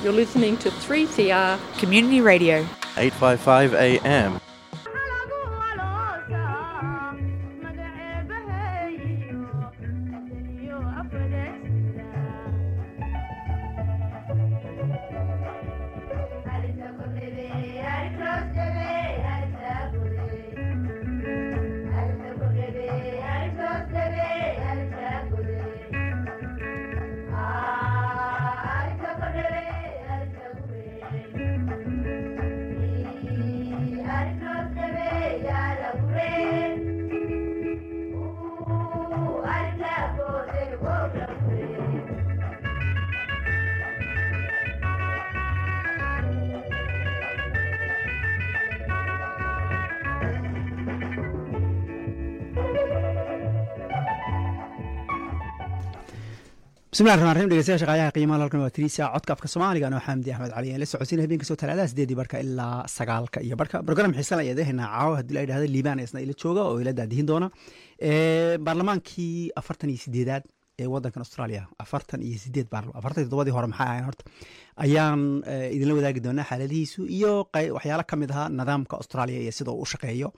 You're listening to 3CR. Community Radio. 855 AM. bismillahi raxmaan raxiim dhegeystayaal shaqaayaha qiimaha halkan waa tiriisa codka afka soomaaliga anoo xamdi axmed cali aan la socodsiin habeenka soo talaadaha sideedii barka ilaa sagaalka iyo barka program xiisan ayaa dehaynaa caawa haddii la yidhahdo liibaan isna ila jooga oo ila daadihin doona baarlamaankii afartan iyo sideedaad ee wadankan australia afartan iyo sideed baarlamaan afartan iyo toddobadii hore maxay ahayn horta ayaan idinla wadaagi doonaa xaaladihiisu iyo waxyaalo ka mid ahaa nidaamka australia iyo sida uu u shaqeeyo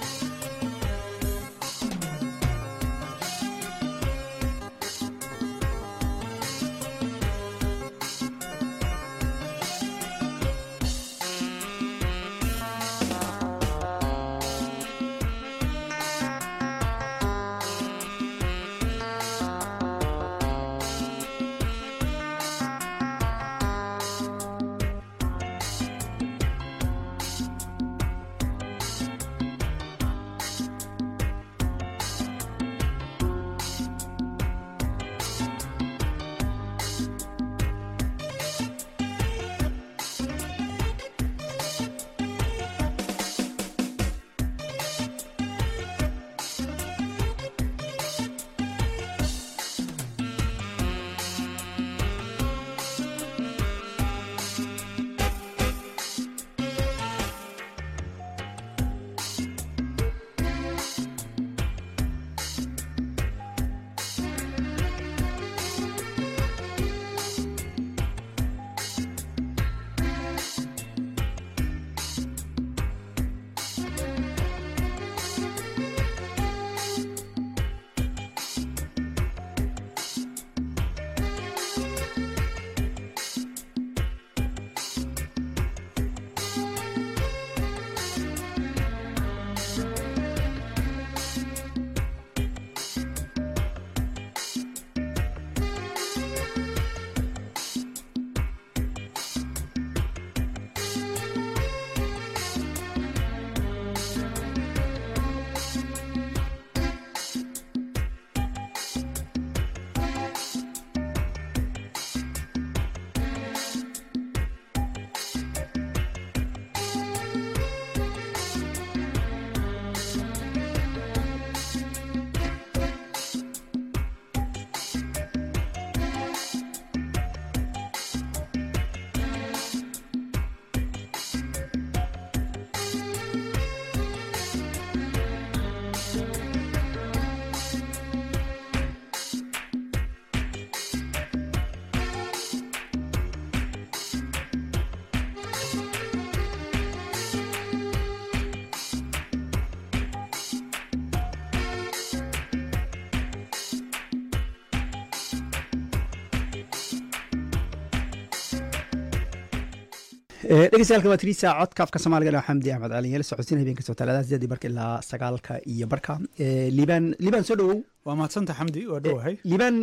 dhegeystayaal waa tiriisa codka afka soomaaliga dhaa xamdi axmed cali la socodsiin habeenka soo talaadaha sideedii barka ilaa sagaalka iyo barka liibaan liibaan soo dhowow waa mahadsanta xamdi waa dhowahay liibaan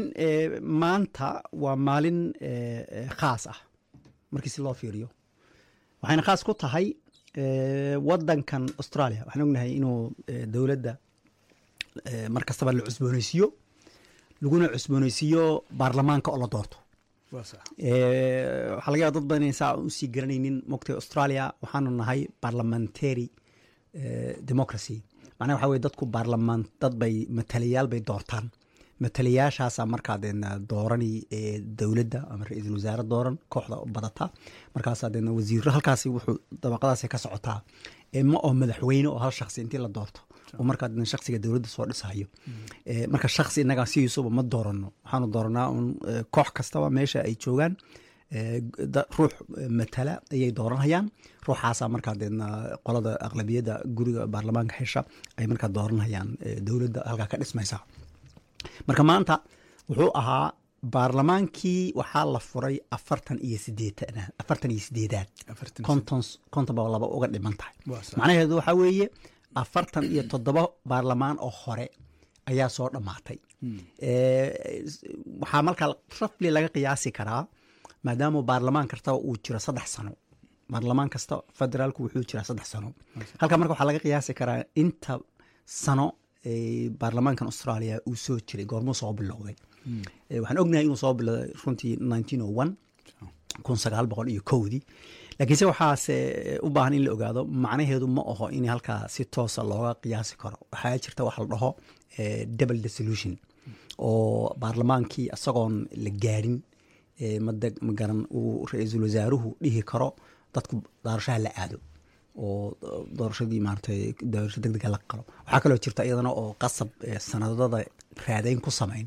maanta waa maalin khaas ah markii si loo fiiriyo waxayna khaas ku tahay wadankan australia waxaan ognahay inuu dowladda mar kastaba la cusbooneysiiyo laguna cusbooneysiiyo baarlamaanka oo la doorto waxaa laga yaaba dad badan inay saa usii garanaynin mogtay australia waxaanu nahay parliamentary democracy macnaha waxa weye dadku baarlamaan dad bay matalayaal bay doortaan matalayaashaasa markaa deedna doorani dowladda ama ra-iisul wasaare dooran kooxda badata markaasaa deedna wasiiro halkaasi wuxuu dabaqadaasi ka socotaa ma oo madaxweyne oo hal shaksi intii la doorto oo markaa deedna shaksiga dowladda soo dhisayo marka shaksi innagaa sidiisuba ma doorano waxaanu dooranaa un koox kastaba meesha ay joogaan eh, da- ruux eh, matala ayay dooranayaan ruuxaasaa markaa deedna qolada aqlabiyadda guriga baarlamaanka hesha ay markaa dooranayaan eh, dowladda halkaa ka dhismaysa marka maanta wuxuu ahaa baarlamaankii waxaa la furay afartan iyo sideetan afartan iyo sideedaad Afartan iyo konton konton baa laba uga dhiman tahay Waa sax. macnaheedu waxaa weeye afartan iyo toddoba baarlamaan oo hore ayaa soo dhammaatay Eh, waxaa markaa rafli laga qiyaasi karaa maadaama baarlamaan kastaba uu jiro saddex sano baarlamaan kasta federaalku wuxuu jiraa saddex sano halka marka waxaa laga qiyaasi karaa inta sano ee baarlamaankan australia uu soo jiray goormuu soo bilowday Eh, waxaan ognahay inuu soo bilowday runtii 1901 kun sagaal boqol iyo kowdii laakiinse waxaase u baahan in la ogaado macnaheedu ma aho in halkaa si toosa looga qiyaasi karo waxaa jirta waxa la dhaho eh, double dissolution oo baarlamaankii isagoon la gaadhin eh, mada magaran uu ra-iisul wasaaruhu dhihi karo dadku doorashaha la aado oo doorashadii maaragtay doorasho deg dega la qalo waxaa kaloo jirta iyadana oo qasab eh, sanadada raadayn ku samayn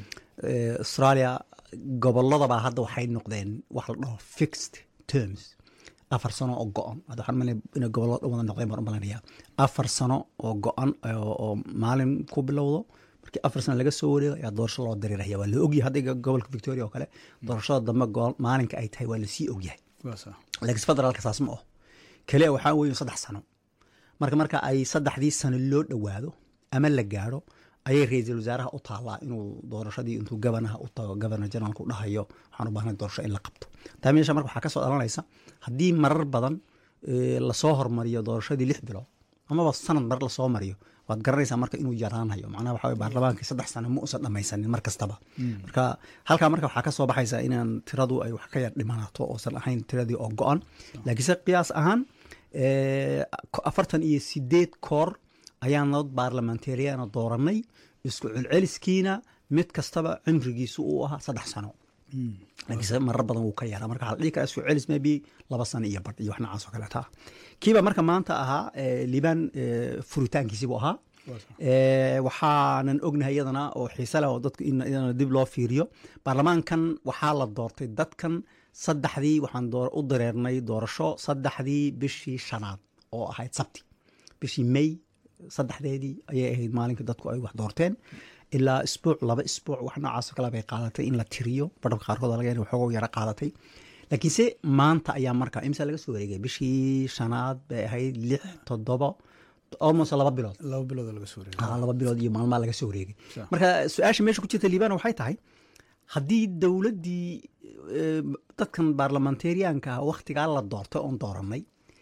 Eh, australia gobolladabaa hadda waxay noqdeen wax la dhaho fixed terms afar sano oo go-an hadda waxaan malay inay gobollo dhan wada noqdeen baan u malanaya afar sano oo go-an oo oo maalin ku bilowdo markii afar sano laga soo wareego ayaa doorasho loo dareeraya waa la ogyahay hadda gobolka victoria oo kale doorashada dambe go- maalinka ay tahay waa lasii ogyahay waa sax. laakiin federaalka saas ma aho kaliya waxaa weeye saddex sano marka marka ay saddexdii sano loo dhowaado ama la gaadho ayay ra-iisul wasaaraha u taallaa inuu doorashadii intuu gabanaha u tago gabana generaalku dhahayo waxaan u baahnay doorasho in la qabto taa meesha marka waxaa ka soo dhalanaysa haddii marar badan eh, lasoo hormariyo doorashadii lix bilood amaba sanad mar lasoo mariyo waad garanaysaa marka inuu yaraanayo macnaha waxa weye baarlamaankii saddex sano ma usan dhamaysanin mar kastaba marka halkaa marka waxaa ka soo baxaysa inaan tiradu ay wax ka yar dhimanato oosan ahayn tiradii oo go-an laakiinse qiyaas ahaan eh, afartan iyo sideed koor ayaan nabad baarlamentariana dooranay isku celceliskiina mid kastaba cimrigiisu uu ahaa saddex sano laakiinse marar badan wuu ka yaraa marka waxaa la dhihi karaa isku celis maybe laba sano iyo badh iyo wax noocaas oo kaleeta ah kiiba marka maanta ahaa eh, liibaan eh, furitaankiisii buu ahaa Eh, waxaanan ognahay iyadana oo xiise leh oo dadku in iyadana dib loo fiiriyo baarlamaankan waxaa la doortay dadkan saddexdii waxaan door- u dareernay doorasho saddexdii bishii shanaad oo ahayd sabti bishii may saddexdeedii ayay ahayd maalinkii dadku ay wax doorteen ilaa isbuuc laba isbuuc wax noocaas oo kale bay qaadatay in la tiriyo badhabka qaarkood laga yahay waxooga yara qaadatay laakiinse maanta ayaa marka imsa laga soo wareegay bishii shanaad bay ahayd lix toddoba almost laba bilood laba bilood oo laga soo wareegay Ah, laba bilood iyo maalmaa laga soo wareegay Sax. marka su-aasha meesha ku jirta liibana waxay tahay haddii dowladdii eh, dadkan baarlamentariyaanka ah wakhtigaa la doortay oon dooranay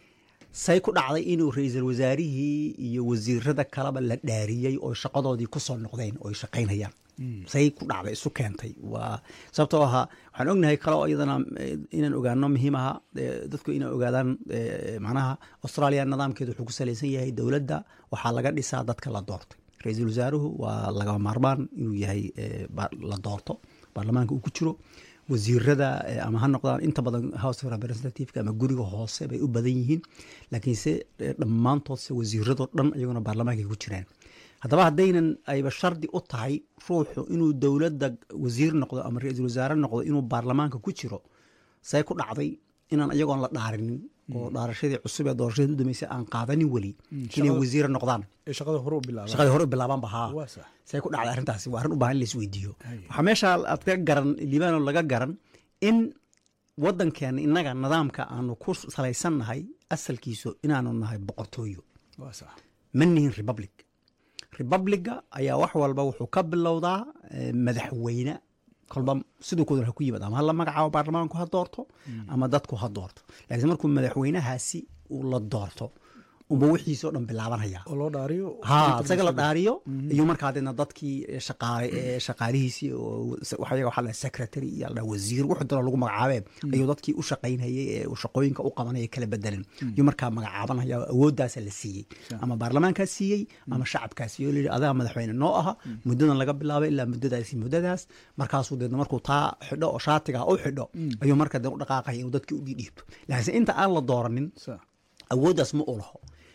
say ku dhacday inuu ra-iisul wasaarihii iyo wasiirada kaleba la dhaariyey oo shaqadoodii kusoo noqdeen oo ay shaqaynayaan say ku dhacday isu keentay waa sababtoo ahaa waxaan ognahay kale oo iyadana eh, inaan ogaano muhiim aha eh, dadku inay ogaadaan eh, macnaha australia nidaamkeedu wuxuu ku salaysan yahay dowladda waxaa laga dhisaa dadka la doortay ra-iisul wasaaruhu waa lagama maarmaan inuu yahay eh, ba- la doorto baarlamaanka uu ku jiro wasiirada eh, ama ha noqdaan inta badan house of representativeka ama guriga hoose bay u badan yihiin laakiinse eh, dhammaantoodse wasiiradoo dhan iyaguna baarlamaankay ku jiraan haddaba haddaynan ayba shardi u tahay ruuxu inuu dowladda wasiir noqdo ama ra-iisul wasaare noqdo inuu baarlamaanka ku jiro say ku dhacday inaan iyagoon la dhaarinin oo dhaarashadii cusub ee doorashadii u dambeysay aan qaadanin weli inay shaqada- wasiire noqdaan ee shaqada hore u bilaabay shaqadii hore u bilaabaanba haa waa sax say ku dhacday arrintaasi waa arrin u baahan in la isweydiiyo Haye. waxaa meesha aad ka garan libaano laga garan in wadankeena innaga nidaamka aanu ku salaysannahay asalkiisu inaanu nahay boqortooyo waa sax ma nihin republic republica ayaa wax walba wuxuu ka bilowdaa eh, madaxweyne kolba siduu kudan ha ku yimid ama ha la magacaabo baarlamaanku ha doorto ama dadku ha doorto laakiin markuu madaxweynahaasi uu la doorto unba wixiisoo dhan bilaabanaya oo loo dhaariyo ha isaga la dhaariyo iyo markaa deedna dadkii shaqaale ee shaqaalihiisii oo waxa waxaa la secretary iyo la wasiir wuxuu dalo lagu magacaabee ayuu dadkii u shaqaynayay ee uu shaqooyinka u qabanaya kala bedelan iyo markaa magacaabanaya oo awooddaasa la siiyey ama baarlamaankaa siiyey ama shacabkaa siiyey oo la yidhi adaa madaxweyne noo aha muddadan laga bilaabay ilaa muddadaasi muddadaas markaasuu deedna markuu taa xidho oo shaatiga u xidho ayuu markaa dee u dhaqaaqaya inuu dadkii u dhiibto laakiinse inta aan la dooranin sax awooddaas ma u laho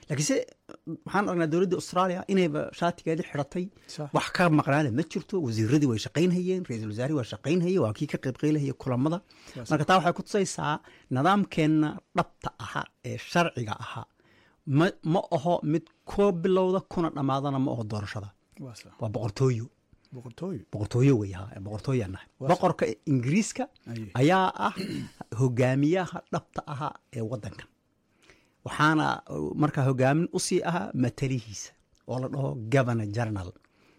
laakiinse waxaan aragnaa dowladda australia inayba shaatigeedii xidhatay Sax. wax ka maqnaana ma jirto wasiiradii way shaqaynhayeen ra-iisul wasaarihii waa shaqaynhayay waa kii ka qaybqaylahaya kulamada marka taa waxay ku tusaysaa nidaamkeenna dhabta ahaa ee sharciga ahaa ma, ma aho mid koo bilowda kuna dhammaadana ma aho doorashada waa sax waa boqortooyo boqortooyo boqortooyo wey ha boqortooyaa nahay boqorka ingiriiska Aye. ayaa ah hogaamiyaha dhabta ahaa ee wadankan waxaana uh, markaa hogaamin usii ahaa matalihiisa oo la dhaho governor general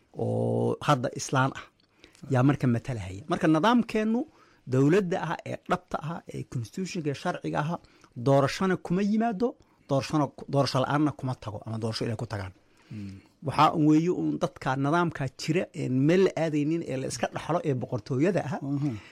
oo hadda islaan ah yaa marka matalahaya marka nidaamkeennu dowladda ah ee dhabta ah ee constitutionka ee sharciga aha doorashona kuma yimaado doorashona doorasho la-aanna kuma tago ama doorasho inay ku tagaan waxaa un weeye un dadka nidaamka jira een meel la aadaynin ee la iska dhaxlo ee boqortooyada ah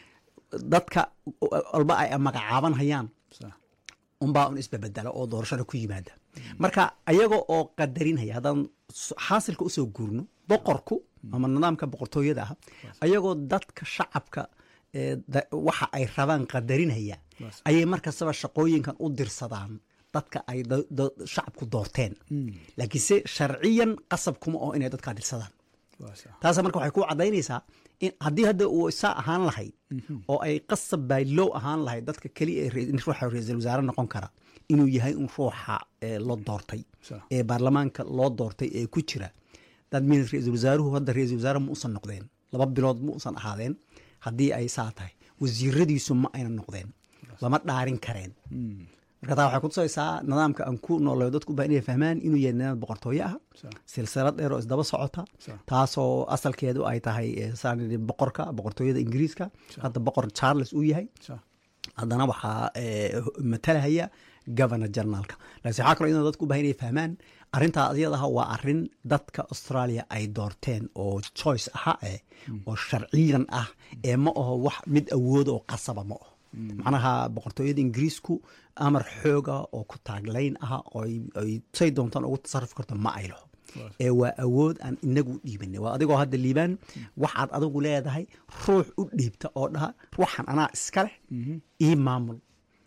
dadka walba ay magacaaban hayaan sax unbaa un isbabedela oo doorashada ku yimaada marka ayaga oo qadarinhaya haddaan s- xaasilka usoo guurno boqorku ama nidaamka boqortooyada ah ayagoo dadka shacabka ee da- waxa ay rabaan qadarinhaya Bas. ayay markastaba shaqooyinkan u dirsadaan dadka ay da- da- shacabku doorteen laakiinse sharciyan qasab kuma oo inay dadkaa dirsadaan waa sax taasa marka waxay ku cadaynaysaa in haddii hadda uu isaa ahaan lahayd oo ay qasab by low ahaan lahayd dadka keliya ee ra- ruuxa ra-iisul wasaare noqon kara inuu yahay un ruuxa ee la doortay Sax. ee baarlamaanka loo doortay ee ku jira dad min ra-iisul wasaaruhu hadda ra-iisul wasaare ma usan noqdeen laba bilood ma usan ahaadeen haddii ay saa tahay wasiiradiisu ma ayna noqdeen lama dhaarin kareen marka taa waxay kutusaysaa nidaamka aan ku noolayo dadku baa inay fahmaan inuu yahay nidaam boqortooyo ah Sax. silsilad dheer oo isdaba socota Sax. taasoo asalkeedu ay tahay eh, saan idhi boqorka boqortooyada ingiriiska hadda boqor charles uu yahay sax haddana waxaa eh, matalahaya governor generalka laakiin waxaa kaloo inuu dadku u baahan inay fahmaan arrintaa iyadaha waa arrin dadka australia ay doorteen oo choice aha eh oo sharciyan ah ee ma aho wax mid awooda oo qasaba ma aho macnaha boqortooyada ingiriisku amar xooga oo ku taaglayn ah oo ay- ay say doontaan ugu tasarrufi karto ma ay laho ee waa awood aan inagu dhiibanay waa adigoo hadda liibaan waxaad adigu leedahay ruux u dhiibta oo dhaha ruuxan anaa iska leh ii maamul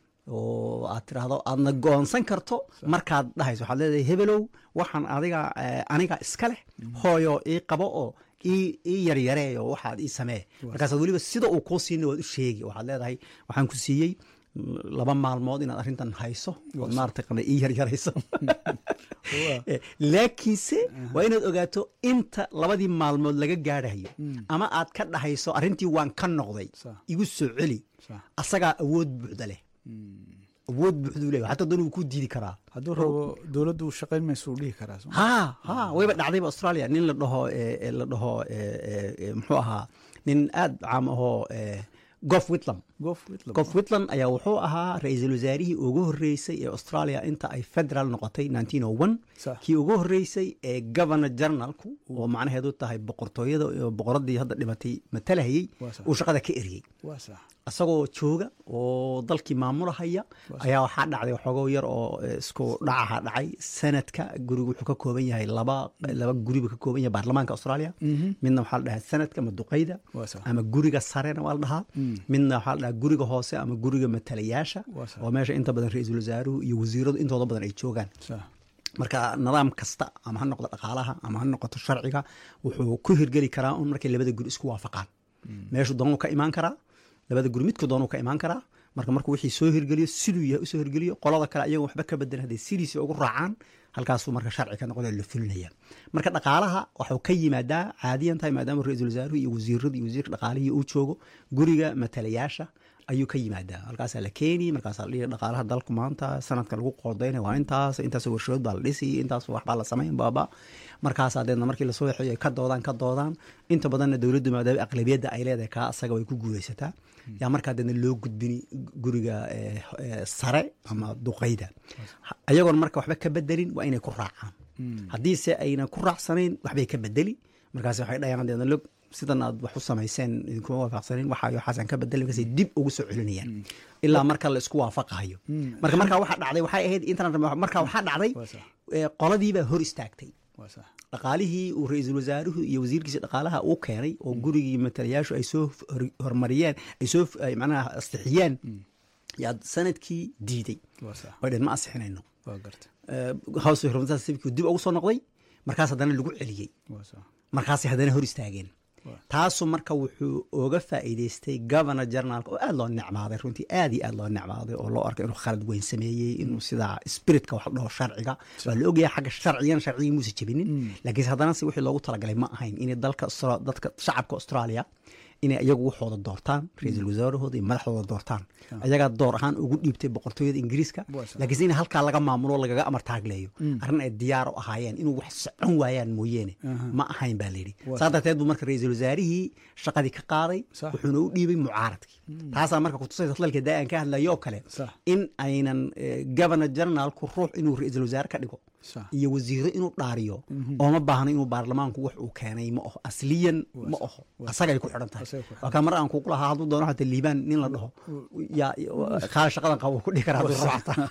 oo aad tiraahdo aadna goonsan karto markaad dhahayso waxaad leedahay hebelow waxaan adiga eh, aniga iska leh hooyo ii qabo oo ii ii yaryareeyo waxaad ii samee markaasaad weliba sida uu kuu siina waad u sheegi waxaad leedahay waxaan ku siiyey mm, laba maalmood inaad arrintan hayso ood maarata qana ii yaryarayso Eh, laakiinse waa inaad ogaato inta labadii maalmood laga gaadhayo ama aad ka dhahayso arrintii waan ka noqday Sax. igu soo celi Sax. asagaa awood buuxda leh awood buuxduu leeyahay xataa doon wuu ku diidi karaa hadduu rabo dowladdu shaqayn mayso uu dhihi karaa soo ma? ha ha wayba dhacdayba australia nin la dhaho eh, eh, la dhaho eh, eh, eh, muxuu ahaa nin aad caam ahoo eh, gof whitlam goof Whitlam. gof whitland ayaa wuxuu ahaa ra-iisul wasaarihii ugu horeysay ee australia inta ay federal noqotay 1901 Sax. kii ugu horeysay ee governor generalku oo macnaheedu tahay boqortooyada oo boqoradii hadda dhimatay matalahayey Waa sax. uu shaqada ka eriyey waa sax isagoo jooga oo dalkii maamulahaya ayaa waxaa dhacday waxoogo yar oo eh, isku dhacaha dhacay sanadka gurigu wuxuu ka kooban yahay laba laba guri buu ka kooban yahay baarlamaanka australia midna waxaa la dhahaa sanadka ama duqeyda Waa sax. ama guriga sarena waa la dhahaa midna waxaa la dhahaa guriga hoose ama guriga matalayaasha Waa sax. oo meesha inta badan ra-iisul wasaaruhu iyo wasiiradu intooda badan ay joogaan sax marka nidaam kasta ama ha noqdo dhaqaalaha ama ha noqoto sharciga wuxuu ku hirgeli karaa un markay labada guri isku waafaqaan meeshu doonuu ka imaan karaa labada guri midku doonuu ka imaan karaa marka markuu wixii soo hirgeliyo siduu yahay usoo hirgeliyo qolada kale ayago waxba ka bedelan hadday sidiisi ugu raacaan halkaasuu marka sharci ka noqdo la fulinaya marka dhaqaalaha waxuu ka yimaadaa caadiyan tahay maadaama ra-iisul wasaaruhu iyo wasiiradu iyo wasiirka dhaqaalihii uu joogo guriga matalayaasha ayuu ka yimaadaa halkaasaa la keeni markaasaa la dhihi dhaqaalaha dalku maanta sanadka lagu qoodayna waa intaas intaas warshadood baa la dhisi intaas waxbaa la samayn baaba markaasaa deedna markii lasoo waxeeyo ay ka doodaan ka doodaan inta badanna dowladdu maadaama aqlabiyadda ay leedahay kaa asaga way ku guulaysataa yaa markaa deedna loo gudbini guriga eh, eh, sare ama duqeyda ayagoon marka waxba ka bedelin waa inay ku raacaan haddiise ayna ku raacsanayn waxbay ka bedeli markaas waxay dhayaan deedna log sidan aad wax u samayseen idinkuma waafaqsanin waxaayo waxaasan ka bedelin markaasay dib ugu soo celinayaan ilaa marka la isku waafaqayo marka markaa waxaa dhacday waxay ahayd internet marka waxaa dhacday Waa sax. eh, qoladiibaa hor istaagtay waa sax dhaqaalihii uu ra-iisul wasaaruhu iyo wasiirkiisa dhaqaalaha uu keenay oo gurigii matalayaashu ay soo hor- horumariyeen ay soo ay macnaha astixiyeen yaa sanadkii diiday waa sax oo dhen ma asixinayno waa garta eh, house of representatives civic dib ugu soo noqday markaas haddana lagu celiyey waa sax markaasay haddana hor istaageen Waa. taasu marka wuxuu oga faa'iidaystay governor generaalka oo aad loo necmaaday runtii aad iyo aad loo necmaaday oo loo arkay inuu khalad weyn sameeyey inuu sidaa spiritka wax la dhaho sharciga waa la ogyahay xagga sharcigan sharcigii muuse jebinin laakiinse haddana se wixii loogu talagalay ma ahayn inay dalka Austra- dadka shacabka australia inay iyagu waxooda doortaan ra-iisul wasaarahooda iyo madaxdooda doortaan ayagaa door ahaan ugu dhiibtay boqortooyada ingiriiska Waa sax. laakiinse in halkaa laga maamulo lagaga amar taagleeyo arrin ay diyaar u ahaayeen inuu wax socon waayaan mooyeene ma ahayn baa layidhi Waa saa darteed buu marka ra-iisul wasaarihii shaqadii ka qaaday Sax. wuxuuna u dhiibay mucaaradkii taasaa marka kutusaysa hadalka daa aan ka hadlayo oo kale Sax. in aynan eh, governor generaalku ruux inuu ra-iisul wasaare ka dhigo sax iyo wasiiro inuu dhaariyo ooma baahno inuu baarlamaanku wax uu keenay ma aho asliyan ma aho asagay ku xidhan tahay Asagay ku xidhan waa kaa mar aan kugu lahaa hadduu doono xataa liibaan nin la dhaho yaa kaa shaqadan qabo ku dhihi kara hadduu rabo xataa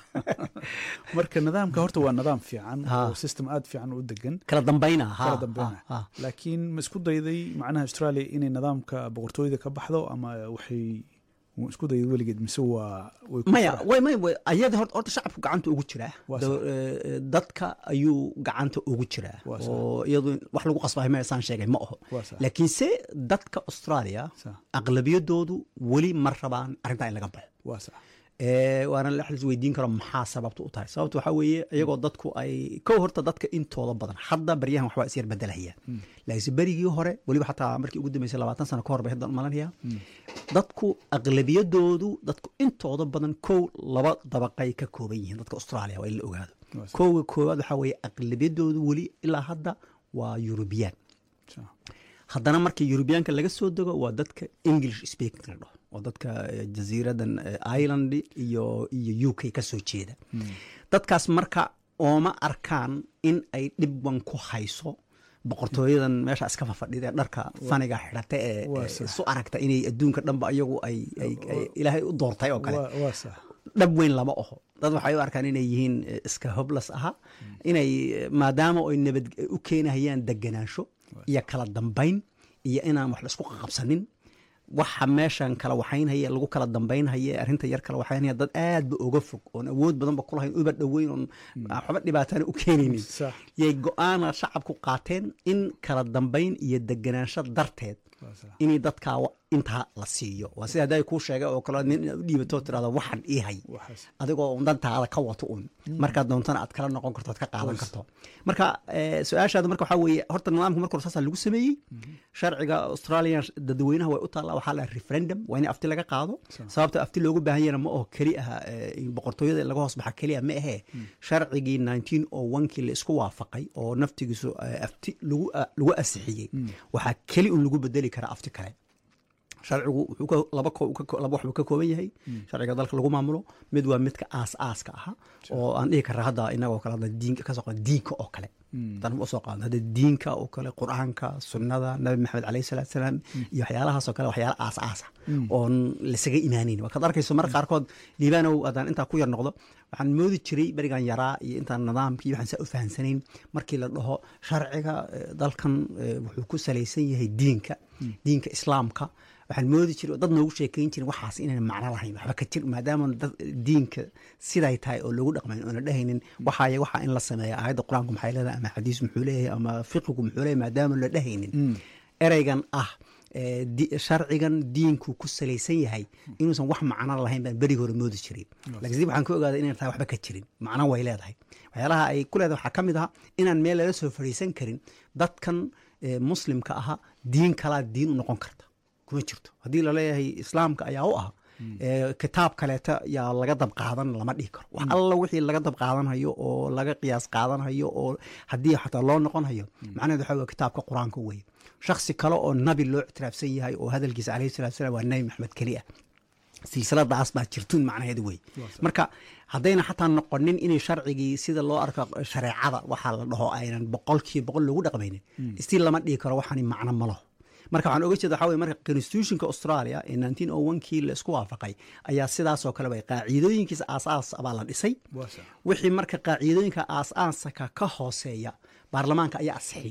marka nidaamka horta waa nidaam fiican Ha. oo system aad fiican u degan kala dambayna ha kala dambeynaya ha, ha. laakiin ma isku dayday macnaha australia inay nidaamka boqortooyada ka baxdo ama waxay wuu isku dayday weligeed mise waa way ku maya fara- way may way ayada horta horta shacabku gacanta ugu jiraa Waa Da- eh, dadka ayuu gacanta ugu jiraa Waa sax. oo iyadu wax lagu qasbahay ma saan sheegay ma aho Waa sax. laakiinse dadka australia Sax. aqlabiyadoodu weli ma rabaan arrintaa in laga baxo waa sax Eh, waana la xalis weydiin karo maxaa sababta u tahay sababta waxaa weeye iyagoo dadku ay kow horta dadka intooda badan hadda baryahan waxbaa is yar bedelahaya laakiinse berigii hore weliba xataa markii ugu dambeysay labaatan sano ka hor bay hadda malanaya dadku aqlabiyadoodu dadku intooda badan kow laba dabaqay ka kooban yihiin dadka australia waa in la ogaado Waa sax. kowga koowaad waxaa weeye aqlabiyadoodu weli ilaa hadda waa eurubiyaan sax. haddana marka yurubiyaanka laga soo dego waa dadka english speaking la dhaho oo dadka eh, jasiiradan eh, ireland iyo iyo u k ka soo jeeda dadkaas marka ooma arkaan in ay dhibban ku hayso boqortooyadan meesha iska fafadhida ee dharka faniga xidhata ee Waa ee sax. isu aragta inay adduunka dhanba iyagu ay ay- ay ilaahay u doortay oo kale waa waa sax dhab weyn lama oho dad waxay u arkaan inay yihiin eh, iska hoblas aha inay eh, maadaama ay nabad u keenahayaan deganaansho iyo kala dambayn iyo inaan wax la isku qaqabsanin waxa meeshan kala waxaynhaya lagu kala dambaynhaya arrinta yar kala waxaynhaya dad aad ba oga fog oon awood badanba ku lahayn uba dhoweyn oon waxba dhibaatana u keenaynin Sax. yay go-aana shacabku qaateen in kala dambayn iyo deganaansho darteed waa sax inay dadkaa wa- intaa la siiyo waa sida hadday kuu sheegay oo kale nin inaad u dhiibato tirahdo waxan ii hay waxaas adigoo un dantaada ka wato un markaad doontana aad kala noqon karto aad ka qaadan karto marka eh, su-aashaada marka waxaa weeye horta nidaamka marka hore saasaa lagu sameeyey sharciga australian dadweynaha way u taallaa waxaa la referendum waa in afti laga qaado sababta afti loogu baahan yahna ma oho keli aha eh, in boqortooyada laga hoos baxa keliya ma ahee sharcigii 1901 kii la isku waafaqay oo naftigiisu eh, afti lagu ah, lagu asixiyey waxaa keli un lagu bedeli karaa afti kale sharcigu wuxuu ka laba ko ka ko- laba wax buu ka kooban yahay sharciga dalka lagu maamulo mid waa midka aas aaska aha oo aan dhihi karra hadda inagoo kale hadda diinka ka soo qaad diinka oo kale dan u soo qaadno hadda diinka oo kale qur-aanka sunnada nabi maxamed calayhi salaatu salaam iyo waxyaalahaas oo kale waxyaala aas aasa oon lasaga imaanin waa kaad arkayso marka qaarkood liibaanow haddaan intaa ku yar noqdo waxaan moodi jiray berigan yaraa iyo intaan nidaamkii waxaan saa u fahansanayn markii la dhaho sharciga eh, dalkan eh, wuxuu ku salaysan yahay diinka diinka islaamka waxaan moodi jiray oo dad noogu sheekayn jirin waxaas inaan macno lahayn waxba ka jir maadaama dad diinka siday tahay oo loogu dhaqmayn oona dhehaynin waxaaya waxaa in la sameeya aayadda qur-aanku maxay leedahay ama xadiis muxuu leeyahay ama fiqigu muxuu leeyahay maadaama la dhehaynin ereygan ah eh, di- sharcigan diinku ku salaysan yahay inuusan wax macno lahayn baan berigi hore moodi jiray laakiin dib waxaan ka ogaaday inaan tahay waxba ka jirin macno way leedahay waxyaalaha ay ku leedahay waxaa ka mid aha inaan meel lala soo fadhiisan karin dadkan eh, muslimka aha diin kalaa diin u noqon karta kuma jirto haddii laleeyahay islaamka ayaa u ah ee, kitaab kaleeta yaa laga dab qaadan lama dhihi karo wax alla wixii laga dab qaadanhayo oo laga qiyaas qaadanhayo oo haddii xataa loo noqonhayo macnaheedu waxa weye kitaabka qur-aanka weye shaksi kale oo nabi loo ictiraafsan yahay oo hadalkiisa calayhi salatu salam waa nabi maxamed keli ah silsiladaas baa jirtuun macnaheedu wey marka haddayna xataa noqonin inay sharcigii sida loo arko shareecada waxaa la dhaho aynan boqolkiiba boqol loogu dhaqmaynin istii lama dhihi karo waxani macno ma laho marka waxaan oga jeeda waxaa weye marka constitutionka australia ee 1901 kii la isku waafaqay ayaa sidaasoo kale bay qaacidooyinkiisa aasaas baa la dhisay waa sax wixii marka qaacidooyinka aas-aaska ka hooseeya baarlamaanka ayaa asixiya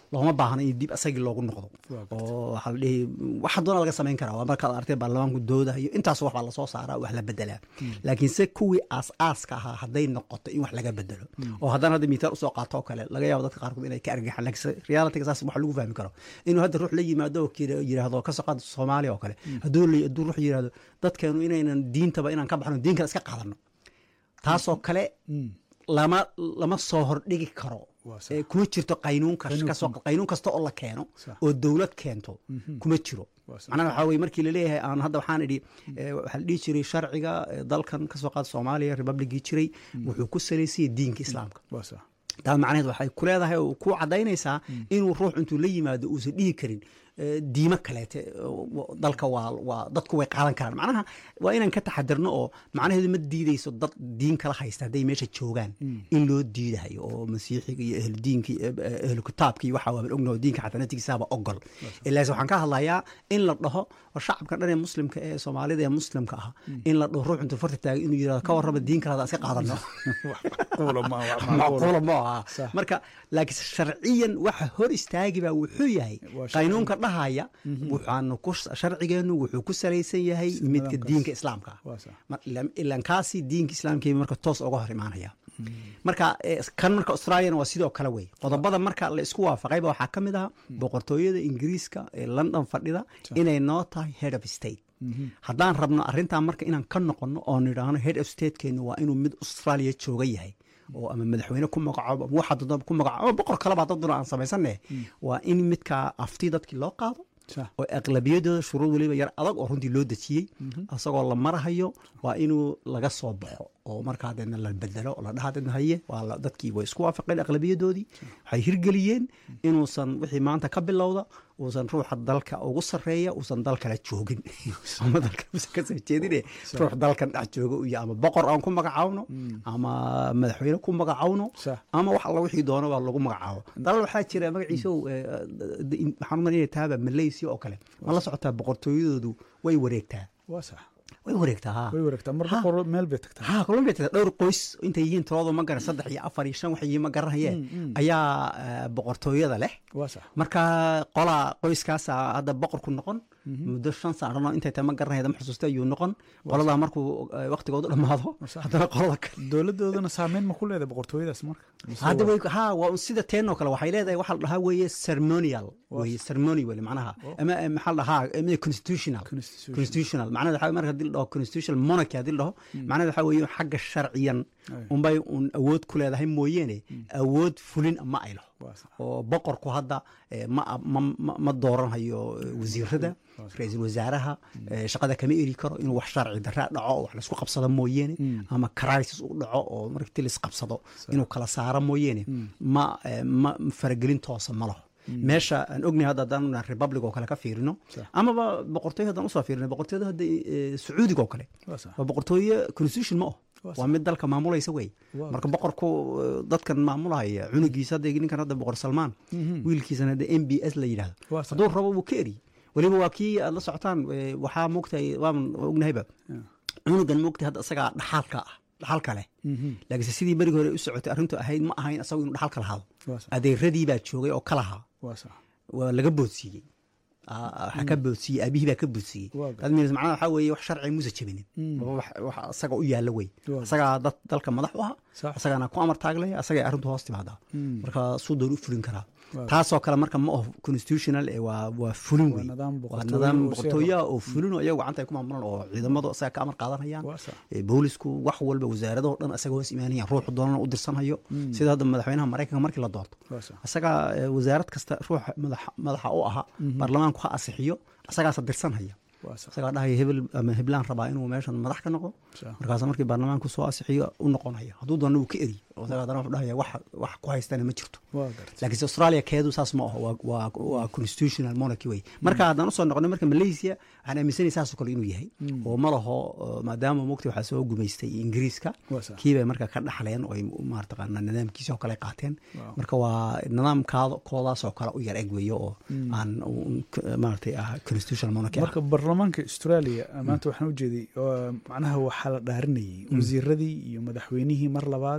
looma baahna in dib asagii loogu noqdo Waa gartay. oo waxaa la dhihi waxa doona laga samayn karaa waa markaad artay baarlamaanku doodayo intaas wax baa lasoo saaraa wax la bedelaa laakiin se kuwii aas-aaska ahaa hadday noqoto in wax laga bedelo oo haddana hadda miitaal usoo qaato oo kale laga yaabo dadka qaarkood inay ka argaxaan laakiin realityga saas wax lagu fahmi karo inuu hadda ruux la yimaado oo kira- yidhaahdo ka soo qaad soomaaliya oo kale hadduu la- hadduu ruux yidhaahdo dadkeenu inaynan diintaba inaan ka baxno diin kale iska qaadano taasoo kale lama lama soo hordhigi karo Waa sax. Eh, kuma jirto qaynuun kas- kasoo qaynuun kasta oo la keeno Sax. oo dowlad keento kuma jiro Waa sax. macnaha waxaa weye markii laleeyahay aan hadda waxaan idhi eh, waxaa la dhihi jiray sharciga eh, dalkan kasoo qaada soomaaliya republicii jiray wuxuu ku salaysayay diinka islaamka waa sax taa macnaheed waxay ku leedahay oo ku cadaynaysaa inuu ruux intuu la yimaado uusan dhihi karin eh, diimo kaleete oo dalka waa waa dadku way qaadan karaan macnaha waa inaan ka taxadirno oo macnaheedu ma diideyso dad diin kala haysta hadday meesha joogaan in loo diidayo oo masiixiga iyo ahludiinka iyo eh, ahlu kitaabka iyo waxaa waaban ognaho diinka xatanatigiisaaba ogol ilaas waxaan ka hadlayaa in la dhaho oo shacabka dhan ee muslimka ee soomaalida ee muslimka ah in la dhaho ruux intuu farta taagay inuu yidhahdo ka warrama diin kale hadaan iska qaadano macquula ma wax macquula macquula ma aha Sax. marka laakiin sharciyan waxa hor istaagi baa wuxuu yahay Waa sharci. qaynuunka dhahaya waxaanu ku sharcigeenu wuxuu ku salaysan yahay midka nidaamkaas. diinka islaamka ah. Waa sax. Mar- ilan- ilan kaasi diinka islaamka marka toos uga hor imaanaya marka eh, kan marka australiana waa sidoo kale wey qodobada marka la isku waafaqayba waxaa ka mid ah boqortooyada ingiriiska ee london fadhida inay noo tahay head of state haddaan rabno arrintan marka inaan ka noqono oo nidhaahno head of statekeenu waa inuu mid australia jooga yahay oo ama madaxweyne ku magacaabo ama waxa doonaba ku magacaabo ama boqor kaleba daduna aan samaysane waa in midkaa afti dadkii loo qaado Sax. oo aqlabiyadooda shuruud weliba yar adag oo runtii loo dejiyey isagoo la marahayo waa inuu laga soo baxo oo markaa deedna la bedelo oo la dhaha deedna haye waa la- dadkii way isku waafaqeen aqlabiyadoodii waxay hirgeliyeen inuusan wixii maanta ka bilowda uusan ruuxa dalka ugu sarreeya uusan dal kale joogin ama dalka uusan ka soo jeedine ruux dalkan dhex jooga uu yahay ama boqor aan ku magacaawno ama madaxweyne ku magacaawno Sax. ama wax alla wixii doono baa lagu magacaabo dalal waxaa jira magaciisa ow, eh, d- in- waxaan umar inay tahaba malaysia oo kale ma la socotaa boqortooyadoodu way wareegtaa waa sax way wareegtaa ha way wareegtaa mar Ha. boqor meel bay tagtaa ha colombia tada dhowr qoys intay yihiin tiradoo ma garan saddex iyo afar iyo shan wax yihiin ma garanayeen ayaa eh, boqortooyada leh waa sax marka qolaa qoyskaasa hadda boqorku noqon muddo shan sano intay tahay ma garanayda ma xusuusta ayuu noqon qoladaa markuu eh, waqtigoodu dhammaado Sax. haddana qolada kale dowladoodana saameyn ma ku leedahay boqortooyadaas marka Mise hadda waa- way ha waa un sida teenoo kale waxay leedahay waxaa la dhahaa weeye ceremonial weye ceremony weli macnaha ama eh, maxaa la dhahaa eh, constitutional Constitutional. constitutional macnaheed waxaa marka hadii la dhaho constitutional monarchy hadii la dhaho macnaheed waxaa weeye xagga sharciyan unbay un awood ku leedahay mooyeene awood fulin ma ay laho Waa sax. oo boqorku hadda eh, ma ma- ma- ma dooranhayo eh, wasiirada ra-iisul wasaaraha eh, shaqada kama eri karo inuu wax sharci daraa dhaco oo wax laisku qabsado mooyeene ama crisis u dhaco oo markii lis qabsado inuu kala saaro mooyeene ma eh, ma faragelin toosa ma laho meesha aan ognahay hadda haddaan nahay republic oo kale ka fiirino amaba boqortooyo haddaan usoo fiirino boqortooyada hadda eh, sacuudiga oo kale Waa sax. waa boqortooye constitution ma oh Waa waa mid dalka maamulaysa wey Waa marka boqorku eh, dadkan maamulaya cunugiisa hadda ninkan hadda boqor salmaan wiilkiisana hadda m b s la yidhahdo Waa sax. hadduu rabo wuu ka eri weliba waa kii aad la socotaan eh, waxaa moogtahay waaban ognahayba cunugan moogtahay hadda isagaa dhaxaalka ah dhaxalka leh laakiinse sidii berigi hore u socotay arrintu ahayd ma ahayn isagu inuu dhaxalka lahaado Waa sax. adeeradii baa joogay oo ka lahaa waa sax waa laga boodsiiyey Ah, waxaa ka boodsiiyey aabihii baa ka boodsiiyey Waa gar- That means macnaha waxaa weeye wax sharci muuse jebinin Waa wax wax isaga u yaalla wey Waa isagaa dad dalka madax u aha Sax. isagaana ku amar taaglaya isagay arrintu hoos timaadaa marka suu doon u fulin karaa Waa taasoo kale marka ma aho constitutional ee waa waa fulin wey nidaam waa boqortooyo nidaam oo boqortooyo ah oo fulin oo iyagu gacanta ay ku maamulaan oo ciidamadu isaga ka amar qaadanayaan Waa sax. ee boolisku wax walba wasaaradoo dhan isaga hoos imaanayaan ruuxu doonana u dirsanhayo sida hadda madaxweynaha maraykanka markii la doorto waa sax. isagaa eh, wasaarad kasta ruuxa madaxa madaxa u ahaa baarlamaanku ha asixiyo isagaasa dirsanhaya waa sax. isagaa dhahaya hebel ama heblaan rabaa inuu meeshan madax ka noqdo Sax. markaas markii baarlamaanku soo asixiyo u noqonaya hadduu doona wuu ka eri oo isagaa haddana wuxuu dhahaya wax wax ku haystana ma jirto waa gartay laakiinse australia keedu saas ma aho waa- waa waa constitutional monarchy wey marka haddaan usoo noqonay marka malaysia waxaan aaminsanay saasoo kale inuu yahay oo ma laho uh, maadaama mogta waxaa soo gumaystay ingiriiska Waa sax. kiibay marka ka dhaxleen oo ay maartaqaana nidaamkiisa oo kale qaateen Wow. marka waa nidaamkaada koodaasoo kale u yar eg weeyo oo aan un- k- maaragtay ah constitutional monarchy ah. marka baarlamaanka australia maanta waxaan ujeeday oo macnaha waxaa la dhaarinayay wasiiradii iyo madaxweynihii mar labaad ha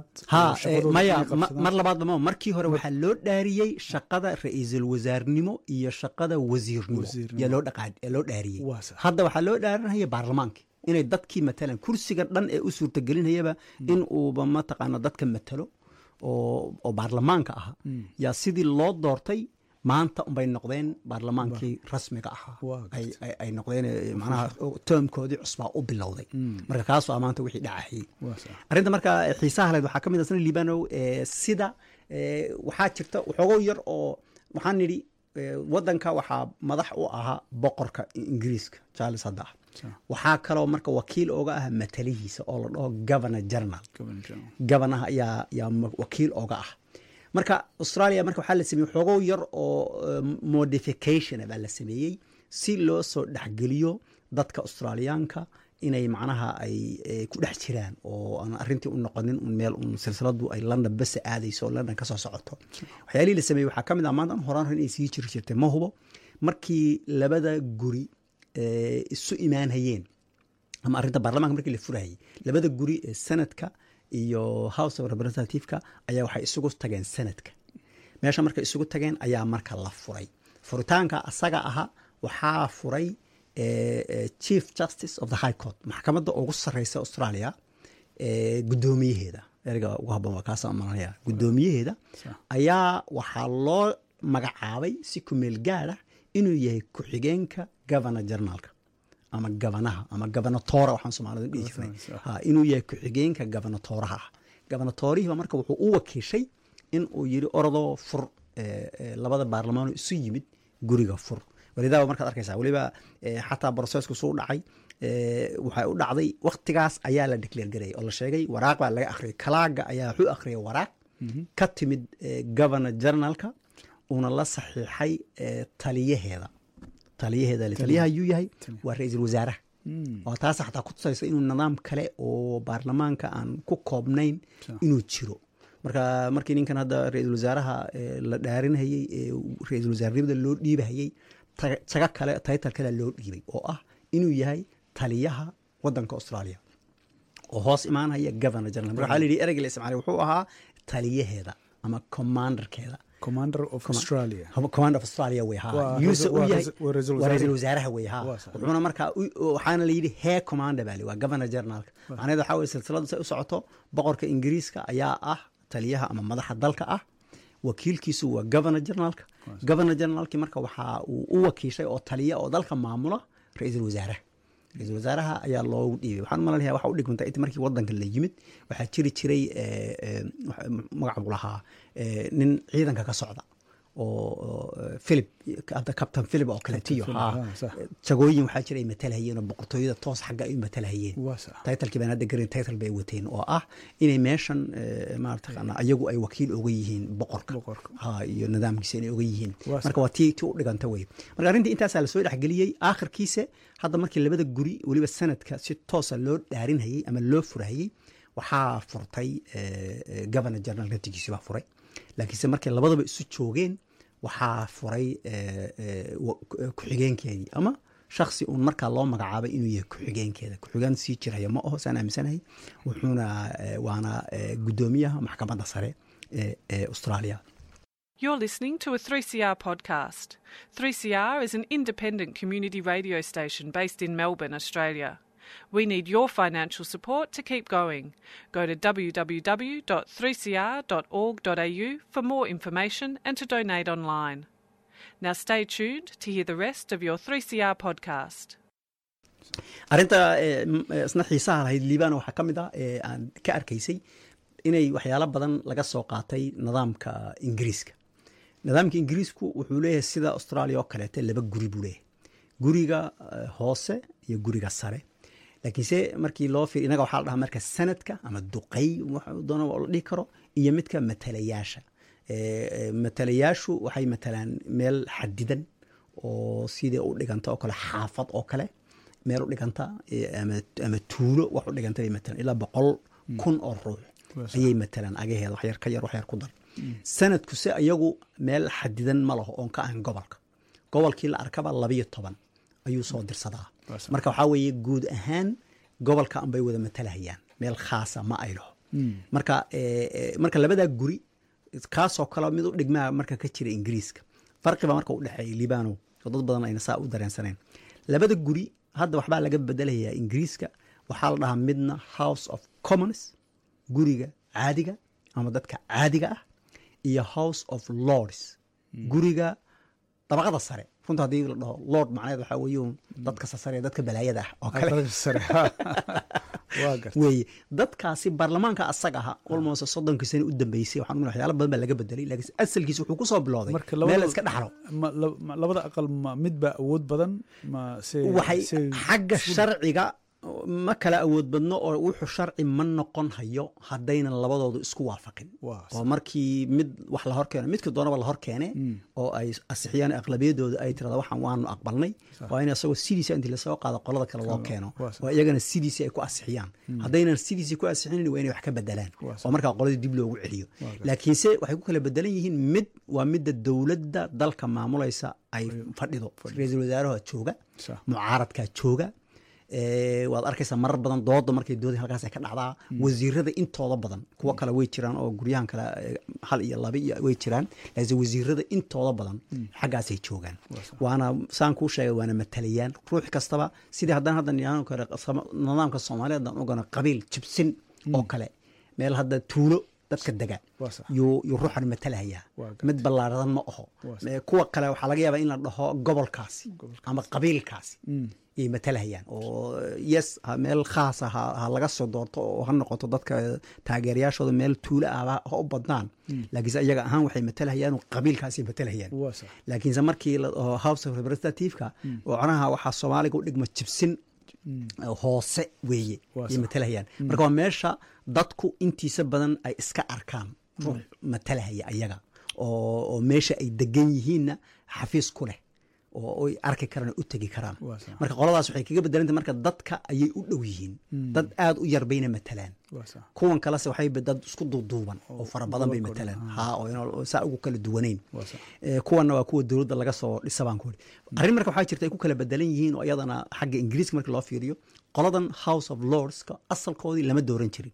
oo shaqadooda maya inay ma- qabsadaan. mar labaadba ma markii hore waxaa loo dhaariyey shaqada ra-iisul wasaarnimo iyo shaqada wasiirnimo Wasiirnimo. yaa loo dhaqaa- ee loo dhaariyey Waa sax. hadda waxaa loo dhaarinaya baarlamaanka inay dadkii matalan kursiga dhan ee u suurtagelinayaba in uuba mataqaana dadka matalo oo oo baarlamaanka ahaa yaa sidii loo doortay maanta unbay noqdeen baarlamaankii rasmiga ahaa Waa ay, ay, ay noqdeen eh, macnaha termkoodii cusbaa u bilowday marka kaasoo ah maanta wixii dhacayay Waa sax. arrinta marka xiisaha leed waxaa ka mid ah sana libanow eh, sida eh, waxaa jirta waxoogow yar oo waxaan nidhi eh, waddanka waxaa madax u ahaa boqorka ingiriiska charles hadda ah Sax. waxaa kaloo marka wakiil ooga ah matalihiisa oo la dhaho governor general Governor General. gabanaha ayaa yaa ma- wakiil ooga ah marka australia marka waxaa la sameeyey xoogow yar oo eh, modification baa la sameeyey si loo soo dhexgeliyo dadka australiyaanka inay macnaha ay eh, ku dhex jiraan oo aan arrintii u noqonin un meel un silsiladu ay london bese aadayso oo london kasoo socoto waxyaalihii la sameeyey waxaa ka mid ah maanta an horaan hore inay sii jiri jirtay ma hubo markii labada guri eh, isu imaanhayeen ama arrinta baarlamaanka markii la furayay labada guri ee senadka iyo house of representativeka ayaa waxay isugu tageen senadka meesha markay isugu tageen ayaa marka la furay furitaanka asaga aha waxaa furay eh, eh, chief justice of the high court maxkamadda ugu sarreysa australia eh, guddoomiyaheeda erga ugu habboon waa kaasa malanaya guddoomiyaheeda ayaa waxaa loo magacaabay si kumeel gaad ah inuu yahay ku-xigeenka governor generalka ama gabanaha ama gabanatora waxaan soomaalida dhihi jirnay Sax. ha inuu yahay ku-xigeenka gabanatooraha ah gabanatoorihiiba marka wuxuu u wakiishay in uu yidhi orodoo fur eh, eh, labada baarlamaanoo isu yimid guriga fur walidaaba markaad arkaysaa weliba eh, xataa brosesku suu dhacay eh, waxay u dhacday waktigaas ayaa la declare garayay oo la sheegay waraaq baa laga akhriyay kalaaga ayaa wuxuu akhriyay waraaq ka timid eh, governor generalka uuna la saxiixay eh, taliyaheeda taliyaheeda le- taliyaha yuu yahay waa ra-iisul wasaaraha oo taas xataa ku tusaysa inuu nidaam kale oo baarlamaanka aan ku koobnayn inuu jiro marka markii ninkan hadda ra-iisul wasaaraha eh, la dhaarinhayey ee ra-iisul wasaarnimada loo dhiibahayey taga- taga kale title kale loo dhiibay oo ah inuu yahay taliyaha wadanka australia oo hoos imaanaya governor general marka waxaa la yidhi ereyga la isticmaalay wuxuu ahaa taliyaheeda ama commanderkeeda commander of australia Haba- command of australia wey ha Waa Yuuse ra'iisul- u waa yahay ra'iisul- waa ra'iisul waa ra'iisul wasaare. wasaaraha wey ha Waa sax. wuxuuna markaa u- waxaana la yidhi hee commander baa li waa governor generalka macnaheed waxaa weye silsiladu say u socoto boqorka ingiriiska ayaa ah taliyaha ama madaxa dalka ah wakiilkiisu waa governor generalka governor generalki marka waxaa uu u wakiishay oo taliya oo dalka maamula ra-iisul wasaaraha ra-iisul wasaaraha ayaa loogu dhiibay waxaan malanaya waxa u dhigmanta inta markii wadanka la yimid waxaa jiri jiray eh, eh, waxa- magaca buu lahaa eh, nin ciidanka ka socda oo oo, eh, philip hadda captain philip oo kaletiyo Philip, ha ah, sax. jagooyin waxaa jira ay matalahayeen oo boqortooyada toos xagga ay u matalahayeen Waa sax. titlekii baan hadda garin title bay wateen oo ah inay meeshan eh, maarata ayagu ay wakiil oga yihiin boqorka Boqorka. ha iyo nidaamkiisa inay oga yihiin Waa marka waa tii tii u dhiganta wey marka arrintii intaasaa lasoo dhexgeliyey aakhirkiise hadda markii labada guri weliba sanadka si toosa loo dhaarinhayey ama loo furahayey waxaa furtay eh, eh, governor general naftigiisi baa furay laakiinse markay labadaba isu joogeen waxaa furay eh, eh, wa- ku- ku-xigeenkeedii ama shaksi uun markaa loo magacaabay inuu yahay ku-xigeenkeeda ku-xigeen sii jiraya ma aho saan aaminsanahay wuxuuna eh, waana eh, guddoomiyaha maxkamadda sare ee ee australia You're listening to a 3CR podcast. 3CR is an independent community radio station based in Melbourne, Australia. We need your financial support to keep going. Go to www.3cr.org.au for more information and to donate online. Now stay tuned to hear the rest of your 3CR podcast. arrinta eh, m- eh, isna xiisaha lahayd liibana waxaa ka mid ah ee aan ka arkaysay inay waxyaalo badan laga soo qaatay nidaamka ingiriiska nidaamka ingiriisku wuxuu leeyahay sida australia oo kaleete laba guri buu leeyahay guriga eh, hoose iyo guriga sare laakiinse markii loo fiir inaga waxaa la dhahaa marka sanadka ama duqay waxa doona la dhihi karo iyo midka matalayaasha Eh, eh, matalayaashu waxay matalaan meel xadidan oo sidai u dhiganta oo kale xaafad oo kale meel u dhiganta eh, ama, ama tuulo wax u dhiganta bay matalaan ilaa boqol kun oo ruux ayay matalaan agaheeda wax yar ka yar wax yar ku dar sanadku se iyagu meel xadidan ma laho oon ka ahan gobolka gobolkii la arkaba labiyo toban ayuu soo dirsadaa marka waxaa weeye guud ahaan gobolka anbay wada matalahayaan meel khaasa ma ay laho marka eh, eh, marka labadaa guri kaasoo kale mid u dhigmaa marka ka jira ingiriiska farqiba marka u dhexeeya libano oo dad badan ayna saa u dareensaneen labada guri hadda waxbaa laga bedelayaa ingiriiska waxaa la dhahaa midna house of commons guriga caadiga ama dadka caadiga ah iyo house of lords guriga dabaqada sare runta haddii la dhaho lord macnaheed waxaa weeye un dadka sasare ee dadka balaayada ah oo kale Aqalka sare waa garta weeye dadkaasi baarlamaanka asaga aha almost soddonkii sano u dambeysay waxaan ugu waxyaalo badan baa laga bedelay laakiin asalkiisa wuxuu kusoo bilowday marka meel la labada iska dhaxlo ma- la- ma- labada aqal ma mid baa awood badan ma se waxay se- xagga sharciga ma kala awood badno oo wuxuu sharci ma noqon hayo haddaynan labadoodu isku waafaqin Waa oo markii mid wax la hor keeno midka doonaba la hor keene oo ay asixiyaan aqlabiyadooda ay tirada waxaan waanu aqbalnay waa in isagoo sidiisa intii lasoo qaado qolada kale loo keeno waa sax. oo iyagana sidiisii ay ku asixiyaan haddaynan sidiisii ku asixinin waa inay wax ka bedelaan Waa sax. oo markaa qoladii dib loogu celiyo laakiinse waxay ku kala bedelan yihiin mid waa midda dowladda dalka maamulaysa ay fadhido ra-iisul wasaaraha jooga Sax. mucaaradkaa jooga Eh, waad arkaysaa marar badan dooda markay dooda halkaas ay ka dhacdaa wasiirada intooda badan kuwo kale way jiraan oo guryahan kale eh, hal iyo laba iyo way jiraan laakiin wasiirada intooda badan xaggaasay joogaan waana saan kuu sheegay waana matalayaan ruux kastaba sidii haddana hadda nidaamka kale sama- nidaamka soomaaliyeed aan ogana qabiil jibsin oo kale meel hadda tuulo dadka dega Waa sax. yuu yuu ruuxan matalahayaa Waa mid ballaaradan ma aho Waa sax. Eh, kuwa kale waxaa laga yaabaa in la dhaho gobolkaasi ama qabiilkaasi yay matalahayaan oo yes ha meel khaasa ha, ha laga soo doorto oo ha noqoto dadka taageerayaashooda meel tuulo ah ha ha u badnaan laakiinse iyaga ahaan waxay matalahayaan oo qabiilkaasay matalahayaan waa sax laakiinse markii la dhaho house of representative-ka ocnaha waxaa soomaaliga u dhigma jibsin hoose weeye Waa yay sax. matalahayaan marka waa meesha dadku intiisa badan ay iska arkaan ruux matalahaya ayaga oo oo meesha ay degan yihiinna xafiis ku leh oo ay arki karaan oo u tegi karaan Waa sax. marka qoladaas waxay kaga bedelantay marka dadka ayay u dhow yihiin dad aad u yar bayna matalaan waa sax kuwan kalese waxay ba- dad isku duuduuban oo fara badan bay gobolkooda, matalaan ha oo ina- oo saa ugu kala duwanayn Waa sax. Eh, kuwanna waa kuwa dowladda laga soo dhisa baan ku uri arrin marka waxaa jirta ay ku kala bedelan yihiin oo iyadana xagga ingiriiska marka loo fiiriyo qoladan house of lordska asalkoodii lama dooran jirin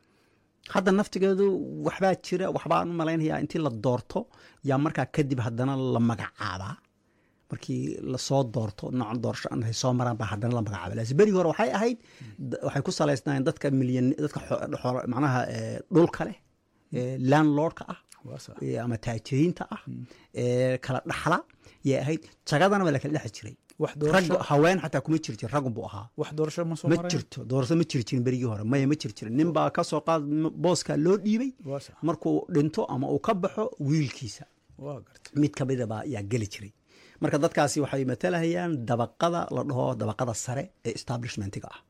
hadda naftigeedu waxbaa jira waxbaan u malaynayaa intii la doorto yaa markaa kadib haddana la magacaabaa markii lasoo doorto noocan doorasho ay soo maraan baa haddana la magacaaba laakiin berigii hore waxay ahayd d- waxay ku salaysnaayeen dadka milyan dadka xo- xo- macnaha eh, dhulka leh eh, landlordka ah waa sax eh, ama taajiriinta ah ee kala dhaxla yay ahayd jagadana waa la kala dhexi jiray wax rag doorasho haween xataa kuma jiri jirin raggun buu ahaa wax doorasho ma soo ma maray jirto doorasho ma jiri jirin berigii hore maya ma jiri jirin nin baa ka soo qaad booskaa loo dhiibay waa sax markuu dhinto ama uu ka baxo wiilkiisa waa garta mid ka midaba yaa geli jiray marka dadkaasi waxay matalahayaan dabaqada la dhaho dabaqada sare ee establishmentiga ah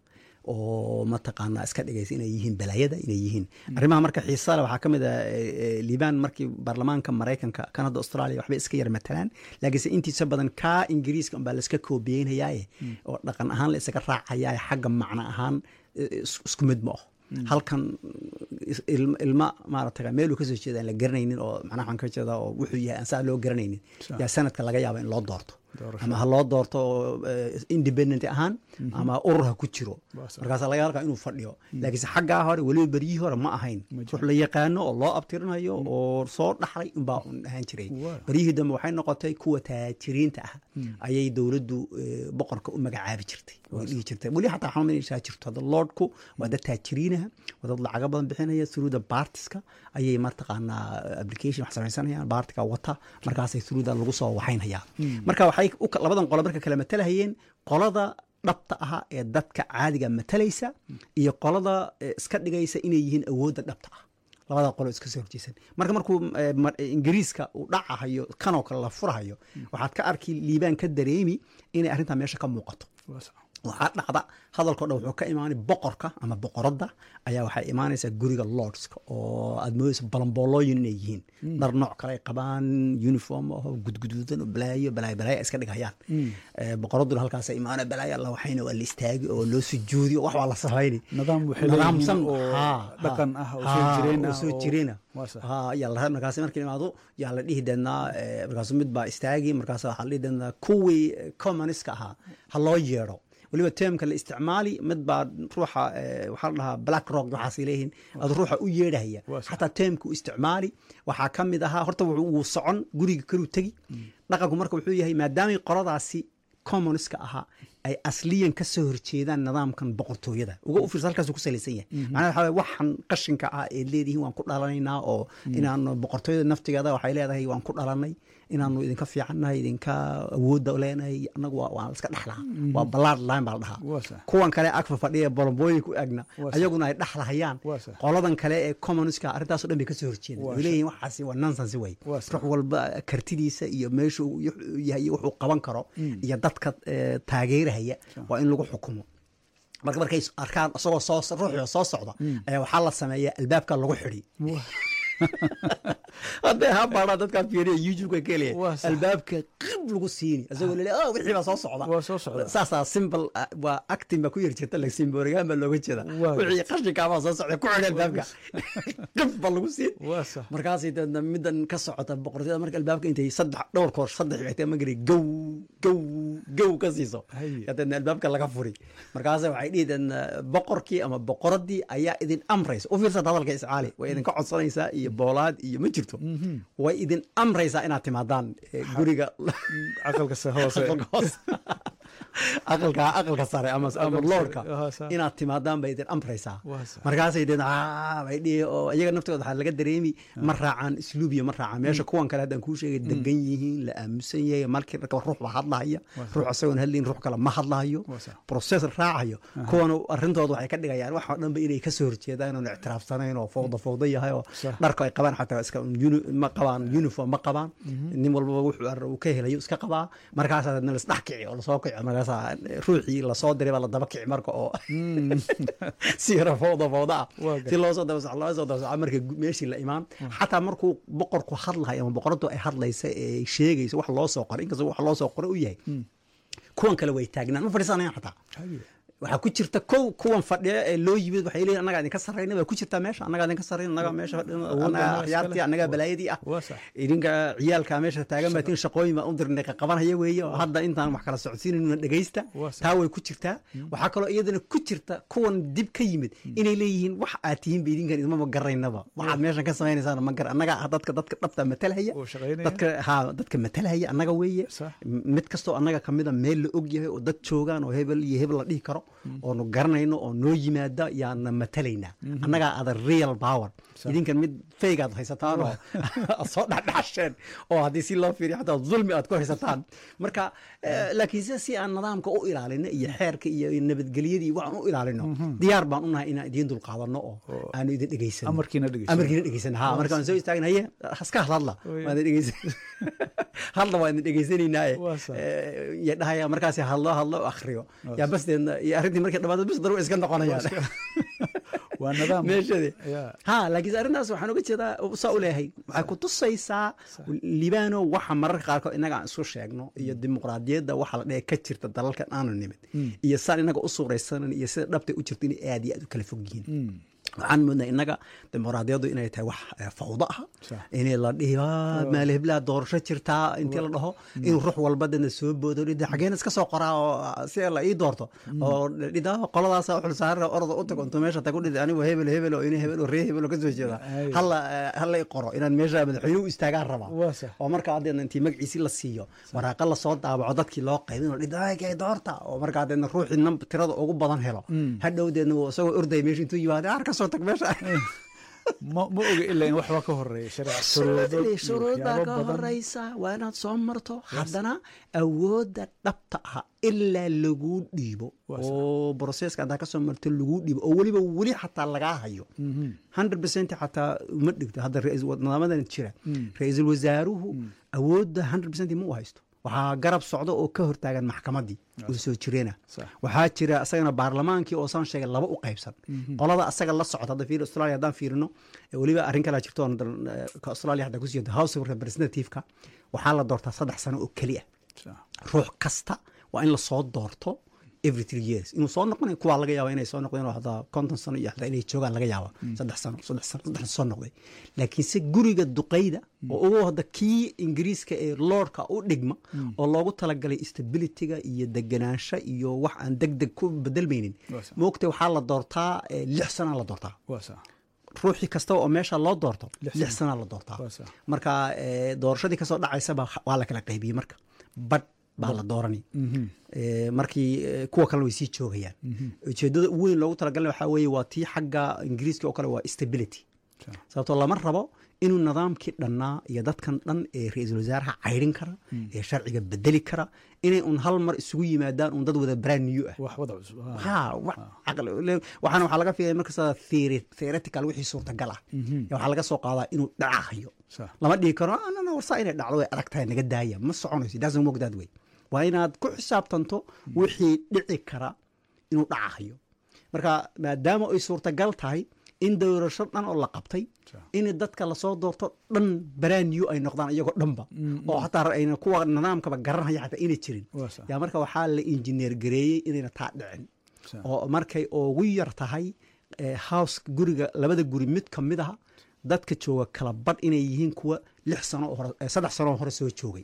oo mataqaanaa iska dhigaysa inay yihiin balaayada inay yihiin arrimaha marka xiisale waxaa ka mid ah eh, eh, liibaan markii baarlamaanka maraykanka kanada australia waxbay iska yar matalaan laakiinse intiisa badan kaa ingiriiska unbaa laiska koobiyeynayaaye oo dhaqan ahaan la isaga raacayaaye xagga macno ahaan eh, is- isku mid ma aho halkan is- ilma- ilma maarata meeluu kasoo jeeda aan la garanaynin oo macnaha waxaan ka jeedaa oo wuxuu yahay aan saa loo garanaynin Sax. yaa sanadka laga yaaba in loo doorto Doorasho. ama ha loo doorto eh, independent ahaan ama urur ha ku jiro Waa sax. markaasa laga halkaa inuu fadhiyo laakiinse xaggaa hore weliba beryihii hore ma ahayn Ma ruux la yaqaano oo loo abtirinayo oo soo dhaxlay unbaa un ahaan jiray Waa. beryihii dambe waxay noqotay kuwa taajiriinta ah ayay dowladdu eh, boqorka u magacaabi jirtay oo dhihi jirtay weli xataa waxaan inaysaa jirto hadda lordku waa dad taajiriinaha waa dad lacaga badan bixinaya through the partiska ayay martaqaanaa application wax samaysanayaan partiga wata markaasay through the lagu soo waxaynhayaa marka waxay u ka- labadan qolo marka kala matalahayeen qolada dhabta aha ee dadka caadiga matalaysa iyo qolada eh, iska dhigaysa inay yihiin awoodda dhabta ah labada qolo iska soo horjeesan marka markuu eh, mar- eh, ingiriiska uu dhacahayo kanoo kale la furahayo waxaad ka arki liibaan ka dareemi inay arrintaa meesha ka muuqato waa sax waxaa dhacda hadalkao dhan wuxuu ka imaanay boqorka ama boqoradda ayaa waxay imaanaysaa guriga lordska oo aad moodeysa balamboolooyin inay yihiin dhar nooc kale ay qabaan uniform oo gudguduudan oo balaayo balaayo balaayo ay iska dhigayaan Eh, boqoradduna halkaas imaana balaayo alla waxayna waa la istaagi oo loo sujuudi oo wax waa la samayni nidaam waxay nidaamsan leeyihiin oo haa, dhaqan haa, ah oo soo haa, jireen oo ah soo oo- jireena waa sax haa yaa la markaasi markii imaado yaa la dhihi deednaa eh, markaasu mid baa istaagi markaas waxaa la dhihi deednaa kuwii communiska ahaa ha loo yeedho weliba termka la isticmaali mid baa ruuxa eh, waxaa la dhahaa black rock waxaasay leeyihiin ad ruuxa u yeedhahaya Waa sax. xataa termka u isticmaali waxaa ka mid ahaa horta wuxuu- wuu socon guriga kaluu tegi dhaqanku marka wuxuu yahay maadaamay qoladaasi communiska ahaa ay asliyan ka soo horjeedaan nidaamkan boqortooyada uga u fiirsa halkaasuu ku salaysan yahay macnaha waxaa waye waxan qashinka ah eed leedihiin waan ku dhalanaynaa oo inaanu boqortooyada naftigeeda waxay leedahay waan ku dhalanay inaanu idinka fiicannahay idinka awoodda leenahay annagu waa- waan iska dhexlaha waa ballaad line baa la dhahaa Waa sax. kuwan kale agfa fadhiya bolombooyinka u agna Waa sax. ayaguna ay dhexlahayaan Waa sax. qoladan kale ee communiska arrintaaso dhan bay kasoo horjeedaan Waa way leeyihiin waxaasi waa nonsense way Waa sax. ruux walba kartidiisa iyo meeshu wuxuu yahay iyo wuxuu qaban karo iyo dadka eh, taageerahaya waa in lagu xukumo marka markay arkaan isagoo soo ruuxio soo socda ayaa waxaa la sameeyaa albaabka lagu xidhi hadday habaadhaa dadkaa fiiriya youtube-ka ka Waa helaya sax. albaabka qib lagu siini isagoo lele oh wixii baa soo socda Waa soo socda. saasaa simbol waa acting baa ku yar jirta la simborigaan baa looga jeeda Waa. wixii qashinkaabaa soo socda ku xidhi albaabka qib baa lagu siin waa sax markaasay deedna middan ka socota boqortooyada marka albaabka intay saddex dhowr koor saddex xigtay magari gow gow gow ka siiso Haye. yaa deedna albaabka laga furi markaasa waxay dhihi deedna boqorkii ama boqoradii ayaa idin amraysa u fiirsata hadalka iscaali way idinka codsanaysaa iyo boolaad iyo ma jirto way idin amraysaa inaad timaadaan eh, guriga aqalka se hoose aqalka hoose. aqalka aqalka sare ama ama Aqalka loorka sare, aha, saa. inaad timaadaan bay idin amraysaa Waa sax. markaasay deen "Ah," bay dhihi oo iyaga naftooda waxaa laga dareemi ma raacaan isluubiya ma raacaan meesha kuwan kale haddaan kuu sheegay degan yihiin la aamusan yahay markii raka ruux baa hadlahaya ruux isagoon hadlayn ruux kale ma hadlahayo Waa sax. process raacayo kuwan arrintooda waxay ka dhigayaan wax oo dhanba inay kasoo horjeedaan oon ictiraafsanayn oo fowda fowda yahay oo Sax. dharka ay qabaan xataa iska uni- ma qabaan uniform ma qabaan nin walbaba wuxuu ar- uu ka helayo iska qabaa markaasaa dadna lasdhex kici oo lasoo kici markaasaa ruuxii lasoo diray baa la daba kici marka oo si yara fowda fowda ah Waa gar- si loo soo daba soco loo soo daba soco marka gu- meeshii la imaan xataa markuu boqorku hadlahay ama boqoradu ay hadlaysa ee sheegaysa wax loo soo qoray inkastoo wax loo soo qoray u yahay kuwan kale way taagnaan ma fadhiisanayan xataa Haye. waxaa ku jirta kow kuwan fadhiya ee loo yimid waxay leeyihin annagaa idinka sarrayna waa ku jirtaa meesha annagaa idinka sarrayna annagaa meesha fadhina Awoodda annagaa annagaa akhyaartii iskale. annagaa balaayadii ah Waa sax. idinka ciyaalka meesha taagan baa tin shaqooyin baan u dirnay qabanhaya weeye oo hadda intaan wax kala socodsiinayna dhegaysta Waa sax. taa way ku jirtaa waxaa kaloo iyadana ku jirta kuwan dib ka yimid inay leeyihiin wax aad tihiin ba idinkan idmama garaynaba waxaad meeshan ka samaynaysaan ma gar annagaa ah dadka dadka dhabta matalhaya Oo shaqaynaya. dadka ha dadka matalhaya annaga weeye Sax. mid kastoo annaga kamida meel la og yahay oo dad joogaan oo hebel iyo hebel la dhihi karo oonu garanayno oo noo yimaada yaana matalaynaa annagaa ada real power idinkan mid faygaad haysataan oo aad soo dhexdhexasheen oo haddii si loo fiiriyo xataa zulmi aad ku haysataan marka eh, laakiin sida si aan nidaamka u ilaalino iyo xeerka iyo nabadgelyadii waxaan u ilaalino diyaar baan u nahay inaan idiin dulqaadano oo aanu idin dhegaysano Amarkiina dhegaysano. amarkiina dhegaysano ha markaan soo istaagna haye haska hadla Oya. waan idin dhegeysan hadla waan idin dhegeysanaynaye Waa sax. ya dhahaya markaas hadlo hadlo akhriyo yaa basdeedna iyo arrintii markay dhamaado bis daru iska noqonayaan waa nidaam meeshadii Yaa. ha laakiin arrintaas waxaan uga jeedaa saa u leeyahay waxay ku tusaysaa libaano waxa mararka qaarkood inaga aan isku sheegno iyo dimuqraadiyadda waxa la dhahe ka jirta dalalkan aanu nimid iyo saan inaga u suuraysanan iyo sida dhabtay u jirto inay aad iyo aad u kala fog yihiin waxaan moodnaa innaga dimuqraadiyaddu inay tahay wax eh, fawdo ah Sax. inay la dhihi "Ah, meel heblaha doorasho jirtaa intii la dhaho inuu ruux walba dana soo boodo dhida xageen iska soo qoraa oo ah, si la ii doorto oo dhida qoladaasa xulsaarra orda u tago intuu meesha tagu dhida anigu hebel hebel oo ini hebel oo ree hebel oo ka soo jeeda Ay. hala eh, hala i qoro inaan meesha madaxweyne u istaagaan rabaa Waa sax. oo marka haddeedna intii magaciisi la siiyo waraaqa lasoo daabaco dadkii loo qaybin oo dhida "Ay, kay doorta oo marka haddeedna ruuxii nam tirada ugu badan helo hadhowdeedna wuu isagoo ordaya meesha intuu yimaado ar ka soo tag meesha ma ma oga ilaa in waxba ka horeeya sharci shuruudo iyo shuruud baa waxyaabo ka badan. horeysa waa inaad soo marto haddana awoodda dhabta ah ilaa laguu dhiibo Waa sax. oo broseska haddaa kasoo marto laguu dhiibo oo weliba weli xataa lagaa hayo hundred percent xataa uma dhigto hadda ra-iisul- nidaamadan jira ra-iisul wasaaruhu awoodda hundred percent ma u haysto waxaa garab socda oo ka hortaagan maxkamaddii oo soo jireena Sax. waxaa jira asagana baarlamaankii oo saan sheegay laba u qaybsan qolada asaga la socota hadda fiir australia haddaan fiirino eh, weliba arrin kalaa jirto oon dal- eh, ka australia hadda ku siiyado house of representative-ka waxaa la doortaa saddex sano oo keli ah Sax. ruux kasta waa in lasoo doorto every three years inuu soo noqonayo kuwaa laga yaaba inay soo noqdeen oo hataa konton sano iyo hataa inay joogaan laga yaaba saddex sano saddex sano saddex soo noqday laakiinse guriga duqayda oo ugu hadda kii ingiriiska ee lordka u dhigma oo loogu talagalay stabilityga iyo deganaansho iyo wax aan deg deg ku bedelmaynin Waa sax. moogtay waxaa la doortaa eh, lix sanaa la doortaa waa sax ruuxii kasta oo meesha loo doorto Lix lix sano. sanaa la doortaa Waa sax. marka eh, doorashadii kasoo dhacaysaba waa la kala qaybiyey marka badh baa la doorani Eh, markii eh, kuwa kalena way sii joogayaan ujeedada ugu weyn loogu talagalay waxaa weeye waa tii xagga ingiriiska oo kale waa stability Sax. sababtoo lama rabo inuu nidaamkii dhannaa iyo dadkan dhan ee ra-iisul wasaaraha caydhin kara ee sharciga bedeli kara inay un hal mar isugu yimaadaan un dad wada brand new ah wax wada cusub ah. ha wax caqli le- waxaana waxaa laga fiilaya markasta theory- theoretical wixii suurtagal ah Ya waxaa laga soo qaadaa inuu dhacahayo Sax. lama dhihi karo "Ah, no, no, warsaa inay dhacdo way adag tahay naga daaya ma soconayso it doesn't work that way waa inaad ku xisaabtanto wixii dhici kara inuu dhacahayo marka maadaama ay suurtagal tahay in doorasho dhan oo la qabtay Sax. in dadka lasoo doorto dhan brand new ay noqdaan iyagoo dhanba oo xataa ayna kuwa nidaamkaba garanhaya xataa inay jirin Waa sax. yaa marka waxaa la injineer gareeyey inayna taa dhicin Sax. oo markay ugu yar tahay eh, house guriga labada guri mid ka mid aha dadka jooga kala badh inay yihiin kuwa lix sano oo hore eh, saddex sano oo hore soo joogay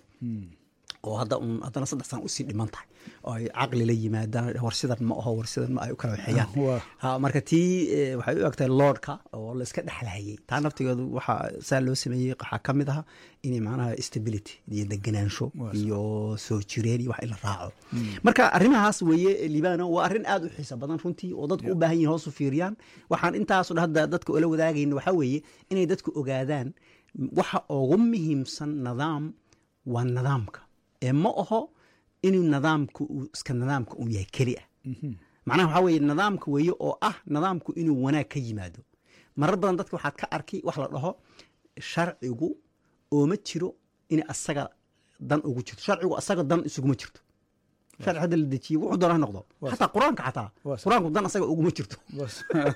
oo hadda un haddana saddex sano usii dhiman tahay oo ay caqli la yimaadaan war sidan ma aho war sidan ma ay u kala waxeeyaan Waa. ha marka tii eh, waxay u egtahay lordka oo la iska dhexlahayey taa naftigeedu waxaa saa loo sameeyey waxaa ka mid aha inay macnaha stability iyo deganaansho Waa iyo soo jireen iyo wax in la raaco marka arrimahaas weeye libano waa arrin aad u xiiso badan runtii oo dadku u baahan yihin hoos u fiiriyaan waxaan intaaso dhan hadda dadka ula wadaagayna waxaa weeye inay dadku ogaadaan waxa ugu muhiimsan nidaam waa nidaamka ee ma aho inuu nidaamka uu iska nidaamka uu yahay keli ah macnaha waxaa weeye nidaamka weeye oo ah nidaamku inuu wanaag ka yimaado marar badan dadka waxaad ka arkay wax la dhaho sharcigu ooma jiro in asaga dan ugu jirto sharcigu asaga dan isuguma jirto sharci hadda la dejiye wuxuu doona ha noqdo xataa qur-aanka xataa Waa sax. qur-aanku dan asaga uguma jirto Bas.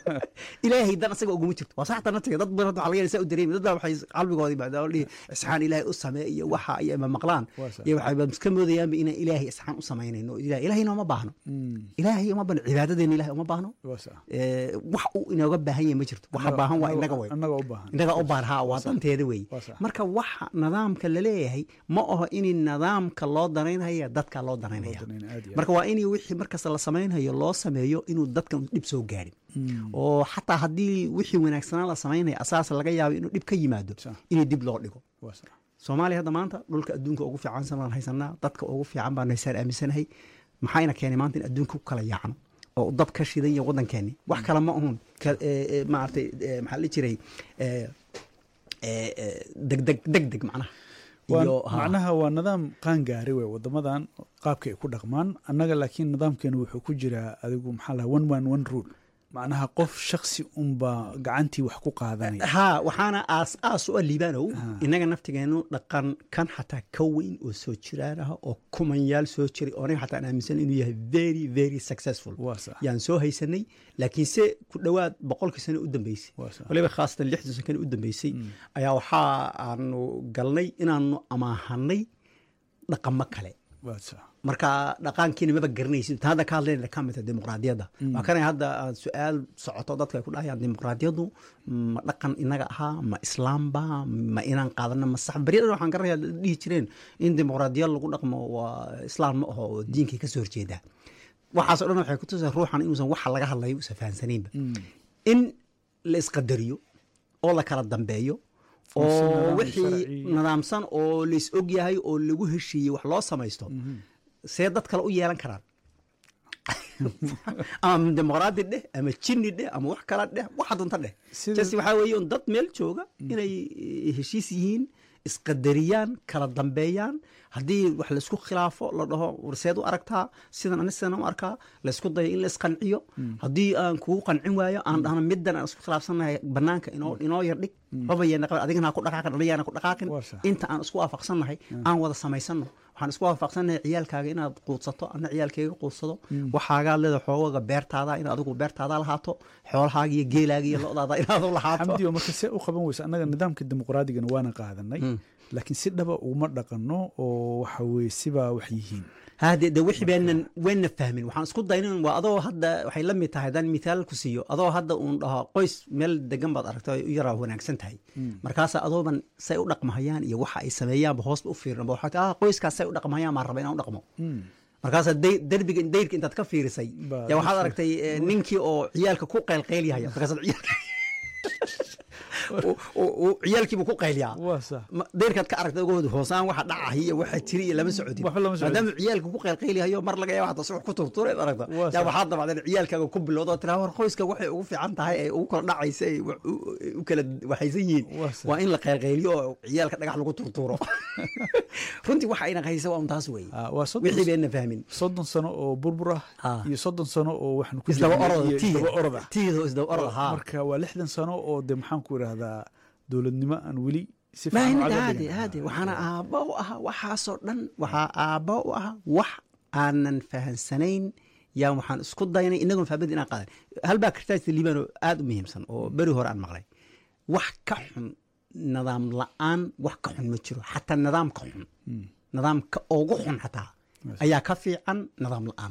ilaahay dan asaga uguma jirto waa saxta naftiga dad badan waxaa laga yahay saa u dareemi dad baa waxay qalbigoodii bacdaa oo dhihi isxaan ilaahay u samee iyo waxa iyo ma maqlaan Waa sax. iyo waxay iska moodayaanba inaan ilaahay isxaan u samaynayno ilahay ilaahayna uma baahno ilaahay uma baahno cibaadadeena ilahay uma baahno Waa sax. Eh, wax uu inooga baahan yahay ma jirto waxa Annaga- baahan waa annaga- inaga wey annaga u baahan. inaga u baahan ha waa danteeda wey Waa sax. marka waxa nidaamka laleeyahay ma aho in nidaamka loo danaynaya dadka loo danaynaya Loo danaynaya, aad iyo aad. marka waa in wixii markasta la samaynhayo loo sameeyo inuu dadkan dhib soo gaarin oo xataa haddii wixii wanaagsanaa la samaynaya asaas laga yaabo inuu dhib ka yimaado Sax. in dib loo dhigo Waa sax. soomaaliya hadda maanta dhulka adduunka ugu fiicansan baan haysanaa dadka ugu fiican baan haysaan aaminsanahay maxayna keenay maanta in adduunka ku kala yaacno oo dab ka shidan yahay waddankeeni wax kale ma ahun ka- ee, ee, maaragtay ee, maxaa la jiray ee, ee, ee, degdeg degdeg macnaha Waa- iyo ha. macnaha waa nidaam qaangaari wey wadamadan qaabka ay ku dhaqmaan annaga laakiin nidaamkeenu wuxuu ku jiraa adigu maxaa laha one man one rule macnaha qof shaksi unbaa gacantii wax ku qaadanaya ha waxaana aas aas u ah liibanow innaga naftigeenu dhaqan kan xataa ka weyn oo soo jiraan ah oo kumanyaal soo jiray oo aniga xataa aan aaminsan inuu yahay very very successful Waa sax. yaan soo haysanay laakiinse ku dhowaad boqolkii sano u dambeysay Waa sax. waliba khaasatan lixdan sano u dambeysay ayaa waxaa aanu galnay inaanu amaahanay dhaqamo kale waa sax. marka dhaqaankiina maba garanaysid ta hadda ka hadlayna ka mid ah dimuqraadiyadda waa kana hadda aad su-aal socoto dadka ay ku dhahayaan dimuqraadiyaddu ma dhaqan inaga ahaa ma islaamba ma inaan qaadano ma sax beryadan waxaan garanaya dhihi jireen in dimuqraadiyad lagu dhaqmo waa islaam ma aho oo diinkay kasoo horjeedaa waxaas o dhan waxay ku tusaa ruuxan inuusan waxa laga hadlayo uusan fahansanaynba in la isqadariyo oo la kala dambeeyo si oo nidaam wixii sharci- nidaamsan oo lais og yahay oo lagu heshiiyey wax loo samaysto see dad kale u yeelan karaan ama dimuqraadi dheh ama jinni dheh ama wax kala dheh waxa dunta dheh Sida- jas waxaa weeye un dad meel jooga inay eh, heshiis yihiin isqadariyaan kala dambeeyaan haddii wax laisku khilaafo la dhaho warseed u aragtaa sidan ani sidan u arkaa laysku dayo in la isqanciyo haddii aan kugu qancin waayo aan dhahno middan aan isku khilaafsannahay banaanka inoo inoo yar dhig babayana qaba adigana ha ku dhaqaaqin anigaana ku dhaqaaqin Waa sax. inta aan isku waafaqsannahay aan wada samaysano waxaan isku waafaqsannahay ciyaalkaaga inaad quudsato ana ciyaalkayga quudsado waxaagaad leeda xoogaga beertaada in adigu beertaada lahaato xoolahaaga iyo geelaaga iyo lodaada inaad u lahaato xamdi oo marka see u qaban weysa annaga nidaamka dimuqraadigana waana qaadanay laakiin si dhaba uguma dhaqanno oo waxa weye sibaa wax yihiin hade de wixii baanan wayna fahmin waxaan isku daynin waa adoo hadda waxay la mid tahay haddaan mithaal ku siiyo adoo hadda uun dhaho qoys meel degan baad aragta ay u yaraa wanaagsan tahay markaasa adooban say u dhaqmahayaan iyo waxa ay sameeyaanba hoosba u fiirinba waxaa ti ah qoyskaas say u dhaqmahayaan maan raba inaan u dhaqmo markaasa day- derbiga dayrka intaad ka fiirisay Baa yaa waxaad dusha. aragtay eh, ninkii oo ciyaalka ku qaylqaylyahay markaasaad ciyaalka uu- uu- uu ciyaalkiibu ku qaylyaa waa sax Ma- deyrkaad ka aragtay ogood hoosaan waxa dhacahay iyo waxa jiri iyo lama socodin Waxba lama socodin. maadaama ciyaalka ku qaylqaylihayo mar laga yaaba hataa si wax ku turtureed aragta Waa yaa sax. waxaad dabacdeen ciyaalkaaga ku bilowda oo tiraa war qoyska waxay ugu fiican tahay ee ugu kala dhacaysa ay wax u- u kala waxaysan yihiin Waa sax. waa in la qaylqayliyo oo ciyaalka dhagax lagu turtuuro runtii waxa ayna haysa waa un taas weeye Ah, waa soddon wixii bayna fahmin soddon sano oo burbur ah Ah. iyo soddon sano oo waxaan ku isdaba jirnay orod iyo isdaba orod ah tiido isdaba orod haa marka waa lixdan sano oo de maxaan ku idhahdaa dowladnimo aan weli si fiican u maahmid caga haade dhigin. haade waxaana aabba u ahaa waxaasoo dhan waxaa aabba u ahaa wax aanan fahansanayn yaa waxaan isku daynay inagoon fahmad inaan qaadan halbaa kirtaajta liibaan oo aad u muhiimsan oo beri hore aan maqlay wax ka xun nidaam la-aan wax ka xun ma jiro xataa nidaamka xun nidaamka ugu xun xataa ayaa ka fiican nidaam la-aan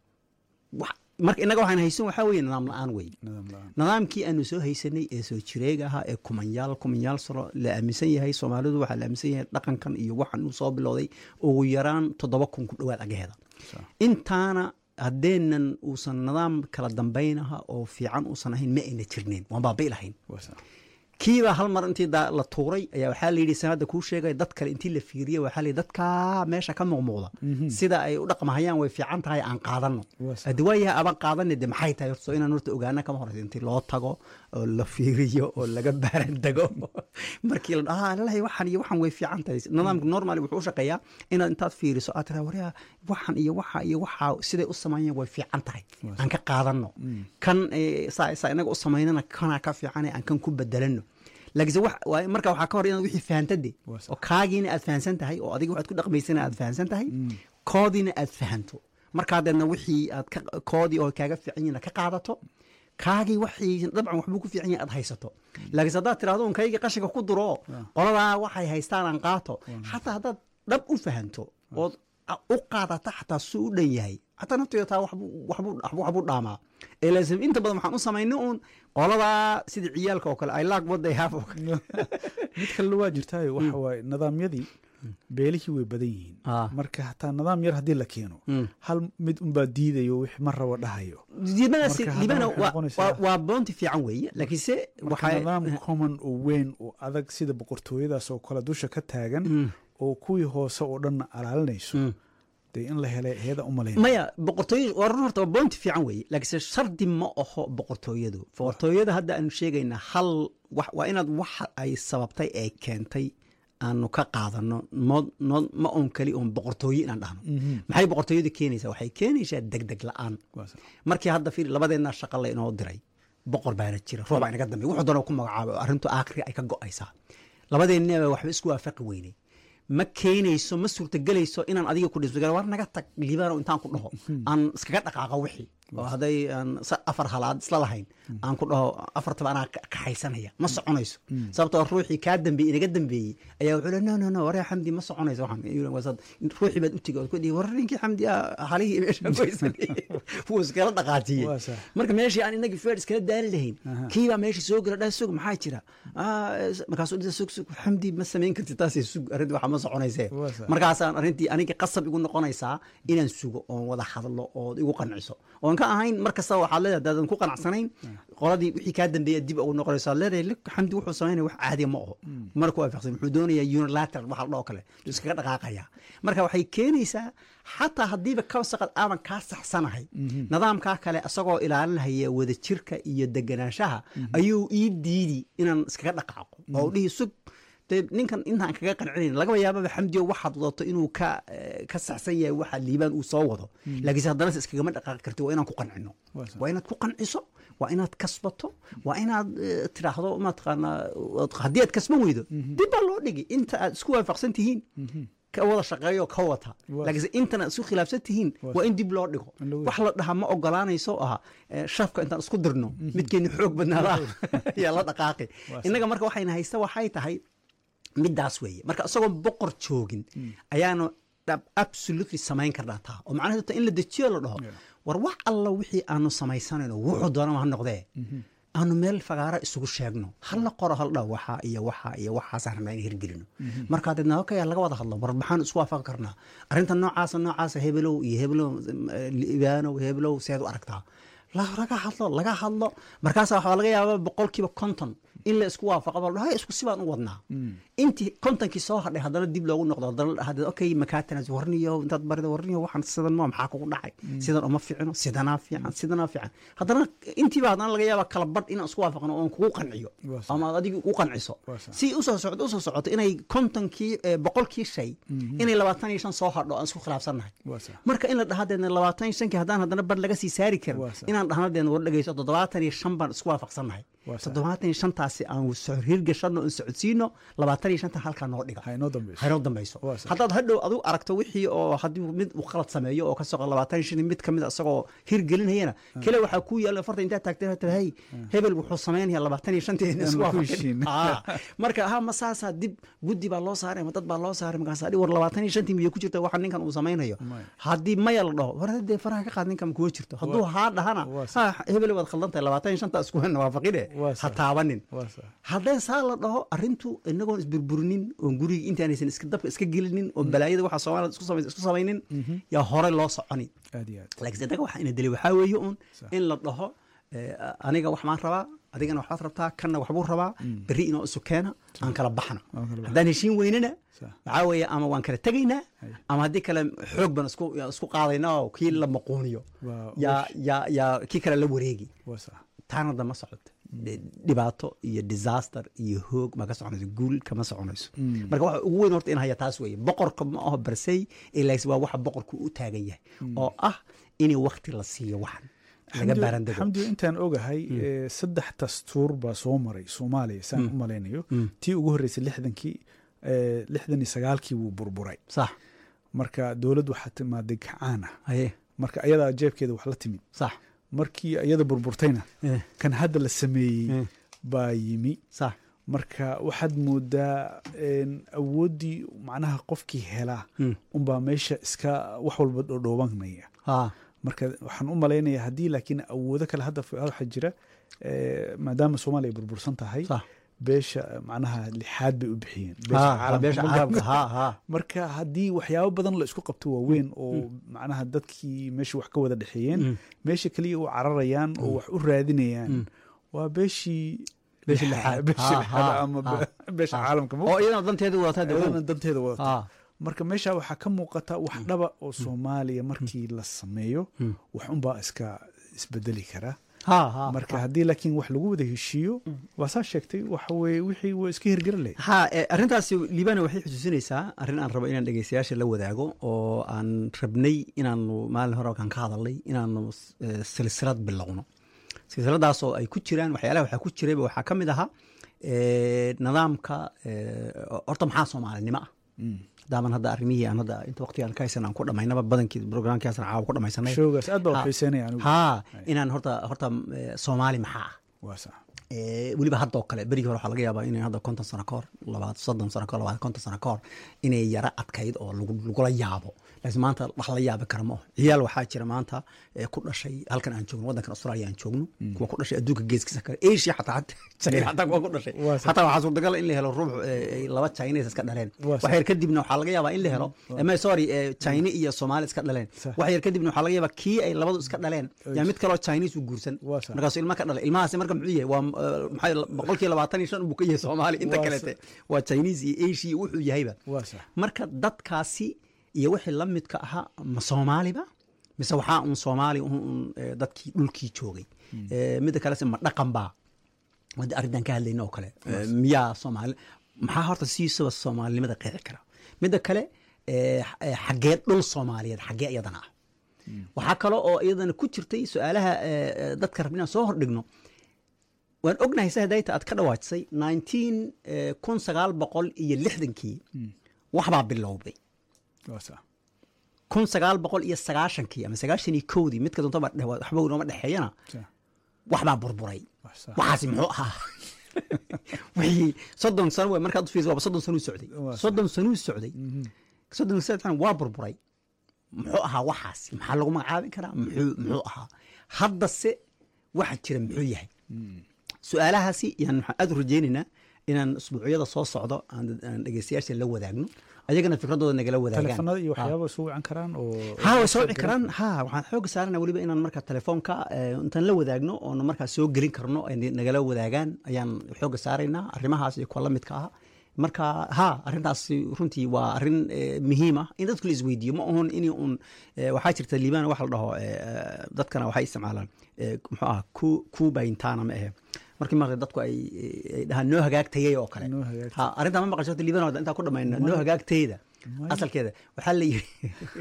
wax- marka innaga waxaan haysan waxaa weeye nidaam la-aan weeye Nidaam la'aan. nidaamkii aanu soo haysanay ee soo jireega ahaa ee kumanyaal kumanyaal sano la aaminsan yahay soomaalidu waxaa la aaminsan yahay dhaqankan iyo waxan uu soo bilowday ugu yaraan toddoba kun ku dhowaad agaheeda Sax. intaana haddeenan uusan nidaam kala dambaynaha oo fiican uusan ahayn ma ayna jirneen waan baabai lahayn Waa sax. kiibaa hal mar intii daa- la tuuray ayaa waxaa layidhi sanada kuu sheegay dad kale intii la fiiriyey waxaa layidhi dadkaa meesha ka muuqmuuqda sida ay u dhaqmahayaan way fiican tahay aan qaadano Waa sax. haddi waayaha aban qaadane de maxay tahay horta soo inaan horta ogaana kama horeysa intii loo tago oo la fiiriyo oo laga baaran dego markii la dhaha lalahay waxan iyo waxan way fiican tahay nidaamka normally wuxuu u shaqeeyaa inaad intaad fiiriso aad tiraa waryaa waxan iyo waxa iyo waxa siday u sameeyeen way fiican tahay aan ka qaadano kan eh, saa saa inaga u samaynana kanaa ka fiicane aan kan ku bedelano laakiinse wax waa marka waxaa ka hor inaad wixii fahantade Waa sax. oo kaagiina aad fahansan tahay oo adiga waxaad ku dhaqmaysana aad fahansan tahay koodiina aad fahanto markaa deedna wixii aad ka koodii oo kaaga fiican yihiin aad ka qaadato kaagii waxii dabcan waxbuu ku fiican yahay aad haysato laakiinse haddaad tirahdo un kaygii qashinka ku duro qoladaa waxay haystaan aan qaato xataa haddaad dhab u fahanto ood a- u qaadata xataa suu u dhan yahay xataa nafteeda taa waxbuu waxbuu waxbuu waxbuu dhaamaa ee laasim inta badan waxaan u samaynay uun qoladaa sida ciyaalka oo kale i like what they have oo kale mid kalena waa jirtaayo waxa waaye nidaamyadii beelihii way badan yihiin Ah. marka hataa nidaam yar haddii la keeno hal mid unbaa diidayo wix ma rabo dhahayo diidmadaasi Marka libana haddana waxay waa- noqonaysaa- waa- waa boonti fiican weeye laakiinse marka waxay nidaam common oo weyn oo adag sida boqortooyadaas oo kale dusha ka taagan oo kuwii hoose oo dhanna alaalinayso dee in la helay heeda u malayn maya boqortooyo waa run horta waa boonti fiican weeye laakiinse shardi ma aho boqortooyadu boqortooyada hadda aanu sheegaynaa hal wax- waa inaad waxa ay sababtay ee keentay aanu ka qaadano mo- no- ma oon keli oon boqortooye inaan dhahno maxay boqortooyadu keenaysaa waxay keenaysaa degdeg la-aan Waa sax. markii hadda fiir labadeennaa shaqa la inoo diray boqor baana jira roob inaga dambe wuxuu doona ku magacaabo arrintu aakhiri ay ka go'aysaa labadeennaba waxba isku waafaqi weynay ma keenayso ma suurtagelayso inaan adiga ku dhismo war naga tag liibaano intaan ku dhaho aan iskaga dhaqaaqo wixii oo hadday aan sa- afar halaad isla lahayn aan ku dhaho afartaba anaa ka- kaxaysanaya ma soconayso sababtoo ruuxii kaa dambeeyey inaga dambeeyey ayaa wuxuu le no no no waree xamdi ma soconayso waxaan Yuu wasaad ruuxii baad u tigi ood ku dhihi war ninkii xamdi ah halihii meesha goysan wuu iskala dhaqaajiyey Waa sax. marka meeshii aan inagii feer iskala daali lahayn kiibaa meeshii soo gala dhaa sug maxaa jira Ah, markaasuu dhisa sug sug xamdi ma samayn karti taasay sug arrintii waxa ma soconaysee Waa sax. markaasaan arrintii aniga qasab igu noqonaysaa inaan sugo oon wada hadlo ood igu qanciso oon ka ahayn mar kasta waxaad leedahay hadaadan ku qanacsanayn qoladii wixii kaa dambeeya dib ugu noqonaysaa leedahay "Look, xamdi wuxuu samaynaya wax caadiya ma aho marka waa faqsan wuxuu doonayaa unilateral waxa la dhoo kale uu iskaga dhaqaaqaya marka waxay keenaysaa xataa haddiiba kawsaqad aadan kaa saxsanahay nidaamkaa kale isagoo ilaalinaya wadajirka iyo deganaanshaha ayuu ii diidi inaan iskaga dhaqaaqo oo u dhihi sug dee ninkan intaan kaga qancinayn lagaba yaababa xamdiyo waxaad wadato inuu ka eh, ka saxsan yahay waxa liibaan uu soo wado laakiinse haddana se iskagama dhaqaaqi karti waa inaan ku qancino Waa sax. waa inaad ku qanciso waa inaad kasbato waa inaad eh, tiraahdo mataqaanaa waad- haddii aad kasban weydo dib baa loo dhigi inta aad isku waafaqsan tihiin ka wada shaqeeyo ka wata Waa laakiinse intana isku khilaafsan tihiin Waa waa in dib loo dhigo In lagu- wax la dhahaa ma ogolaanayso oo aha eh, shafka intaan isku dirno midkeeni xoog badnaada yaa la dhaqaaqi Waa innaga marka waxayna haysta waxay tahay middaas weeye marka isagoo boqor joogin ayaanu dhab absolutely samayn karnaa taa oo macnaheedu ta in la dejiyo la dhaho Yeah. war wax alla wixii aanu samaysanayno wuxuu doonama ha noqdee aanu meel fagaara isugu sheegno hala qoro haldha waxaa iyo waxaa iyo waxaasaan rabnaa in hirgelino markaa deedna okaya laga wada hadlo war maxaan isku waafaqi karnaa arrinta noocaasa noocaasa hebelow iyo hebelow libaanow hebelow seed u aragtaa la- laga hadlo laga hadlo markaasa waxaa laga yaaba boqolkiiba konton in la isku waafaqo bal hay isku sibaan u wadnaa intii kontonkii soo hadhay haddana dib loogu noqdo haddana la dhahdo okay makaatanas warniyo intaad barida warniyo waxaan sidan ma maxaa kugu dhacay sidan uma fiicno sidanaa fiican sidanaa fiican haddana intiiba haddana laga yaaba kala badh inaan isku waafaqno oon kugu qanciyo Waa sax. ama aad adiga ugu qanciso Waa sax. si usoo socdo usoo socoto inay kontonkii eh, boqolkii shay inay labaatan iyo shan soo hadho aan isku khilaafsannahay Waa sax. marka in la dhaha deedna labaatan iyo shankii haddaan haddana bar laga sii saari karin Waa sax. inaan dhahno deedna war dhegeyso toddobaatan iyo shan baan isku waafaqsannahay Waa sax. toddobaatan iyo shantaasi aan so- hirgashano aan socodsiino labaatan iyo shanta halkaa noo dhiga ha inoo dambeyso haynoo dambayso Waa sax. haddaad hadhow adigu aragto wixii oo haddii mid uu khalad sameeyo oo ka soqo labaatan iyo shan mid kamid a isagoo hirgelinayana kale waxaa ku yaalla farta intaa taagtay tira hey hebel wuxuu samaynaya labaatan iyo shantii Aan ku heshiin. marka ha ma saasaa dib guddi baa loo saaray ma dad baa loo saaray markaas adhi war labaatan iyo shantii miyay ku jirta waxa ninkan uu samaynayo Maya. haddii maya la dhaho war dee faraha ka qaad ninkan kuwa jirto hadduu haa dhahana waa sax. ha hebel waad khaldan tahay labaatan iyo shanta isku waafaqine Waa ha sax. taabanin waa sax haddee saa la dhaho arrintu inagoon isburburinin oon guriga intaanaysan iska dabka iska gelinin oo balaayada waxa soomaalida isku samay- isku samaynin yaa hore loo soconi aad iyo aad laakiin isaga waxa ina dilay waxaa weeye uun Sax. in la dhaho eh, aniga wax maan rabaa adigana waxbaad rabtaa kanna waxbuu rabaa berri inoo isu keena aan kala baxno Aan kala baxno. haddaan heshiin weynana Sax. waxaa weeye ama waan kala tegaynaa Hay. ama haddii kale xoog baan isku isku qaadaynaa oo kii la maquuniyo Waa- yaa yaa yaa kii kale la wareegi waa sax taana dama socoto dhibaato iyo disaster iyo hoog ma ka soconayso guul kama soconayso marka waxa ugu weyn horta in haya taas weeye boqorka ma aho barsey ilaas waa waxa boqorku u taagan yahay oo ah in wakti la siiyo waxan laga Xamdi- baarandego xamdi intaan ogahay eh, saddex dastuur baa soo maray soomaaliya saan u malaynayo tii ugu horreysay lixdankii eh, lixdan iyo sagaalkii wuu burburay sax marka dowladd waxaa timaaday kacaan ah haye marka ayadaa jeebkeeda wax la timid sax markii iyada burburtayna Eh, kan hadda la sameeyey Eh. baa yimi sax marka waxaad moodaa en, awooddii macnaha qofkii helaa Mm. unbaa meesha iska wax walba dhodhoobanaya ha marka waxaan u malaynayaa haddii laakiin awoodo kale hadda f- waxaa jira eh, maadaama soomaaliya burbursan tahay sax beesha macnaha lixaad bay u bixiyeen Ha, beesha ha, caalamka beesha ma caalamka garan- ha ha marka haddii waxyaabo badan la isku qabto waaweyn oo macnaha dadkii meesha wax ka wada dhexeeyeen meesha keliya u cararayaan oo wax u raadinayaan waa beeshii Beesha lixa- lixaad. beesha Ha, lixaad ha, ama ha, be- beesha ha. caalamka ma oo iyadana danteeda wadataa dee ayadana danteeda wadata ha marka meesha waxaa ka muuqata wax dhaba oo soomaaliya markii la sameeyo wax unbaa iska isbedeli kara ha ha marka haddii laakiin wax lagu wada heshiiyo waa saa sheegtay waxa weye wixii waa iska hirgaran lahayd ha eh, arrintaasi liibana waxay xusuusinaysaa arrin aan rabo inaan dhegeystayaasha la wadaago oo aan rabnay inaanu maalin hore kan ka hadalnay inaanu eh, silsilad bilowno silsiladaas oo ay ku jiraan waxyaalaha waxaa ku jirayba waxaa ka mid ahaa eh, nidaamka eh, horta maxaa soomaalinimo ah hadaaban hadda arrimihii aan hadda inta waqtigaan ka haysan aan ku dhamaynaba badankii programkaasan caawa ku dhamaysanay showgaas aad baa Ha. u xiiseynaya anigu ha inaan horta horta eh, soomaali maxaa ah waa sax Eh, weliba haddoo kale berigii hore waxaa laga yaabaa inay hadda konton sano ka hor labaad soddon sano ka hor labaad konton sano ka hor inay yara adkayd oo lagu- lagula yaabo laakiin maanta wax la yaabi kara ma aho ciyaal waxaa jira maanta eh, ku dhashay halkan aan joogno waddankan australia aan joogno kuwa ku dhashay adduunka geeskiisa kale asia xataa xataa China xataa kuwa ku dhashay Waa sax. xataa waxaa suurtagal in la helo ruux eh, ay laba chinese iska dhaleen Waa sax. wax yar kadibna waxaa laga yaabaa in la helo ama sorry eh, china iyo soomaali iska dhaleen Sax. wax yar kadibna waxaa laga yaabaa kii ay labadu iska dhaleen yaa mid kaloo chinese u guursan Waa sax. markaasuu ilma ka dhalay ilmahaasi marka muxuu yahay waa eh, maxay boqolkii labaatan iyo shan buu ka yahay soomaali inta Waa kalete waa chinese iyo asia wuxuu yahayba waa sax marka dadkaasi iyo wixii la midka ahaa ma soomaaliba mise waxaa un soomaali un un, eh, dadkii dhulkii joogay Eh, midda kalese ma dhaqan baa wadda arrintan ka hadlayna oo kale Eh, miyaa soomaali maxaa horta siisaba soomaalinimada qeexi kara midda kale eh, x- eh, xaggee dhul soomaaliyeed xaggee iyadana ah waxaa kale oo iyadana ku jirtay su-aalaha eh, eh, dadka rabna inaan soo hordhigno waan ognahay sahadayta aad ka dhawaajisay nineteen kun sagaal boqol iyo lixdankii waxbaa bilowday waa sax kun sagaal boqol iyo sagaashankii ama sagaashan iyo kowdii midka doontaba dhe- waxba nooma dhexeeyana sax waxbaa burburay waa sax waxaasi muxuu ahaa wixii soddon sano wey markaad u fiirsa waaba soddon sanuu socday Waa sax. soddon sanuu socday soddon iyo saddex sano waa burburay muxuu ahaa waxaasi maxaa lagu magacaabi karaa muxuu muxuu ahaa haddase waxa jira muxuu yahay su-aalahaasi yaan waxaan aad u rajaynaynaa inaan usbuucyada soo socdo aan aan dhegeystayaasha la wadaagno ayagana fikradooda nagala wadaagaan telefonada iyo Ha. waxyaaba isu wacan karaan oo ha way soo wici karaan ha waxaan xooga saarana weliba inaan marka telefoonka eh, intaan la wadaagno oona markaa soo gelin karno ay nagala wadaagaan ayaan xooga saaraynaa arrimahaas iyo kuwa la midka ah marka ha arrintaas runtii waa arrin eh, muhiim ah in dadku la isweydiiyo ma ahon in un eh, waxaa jirta liibana waxa la dhaho eh, eh, dadkana waxay isticmaalaan eh, muxuu ah ku- kuba intana ma ahe markii marka dadku ay ay dhahaan noo hagaagtayay oo kale Noo hagaagtay. ha arrintaa ma maqasho horta liibana intaa ku dhamayna noo hagaagtayda Maya. asalkeeda waxaa la yiri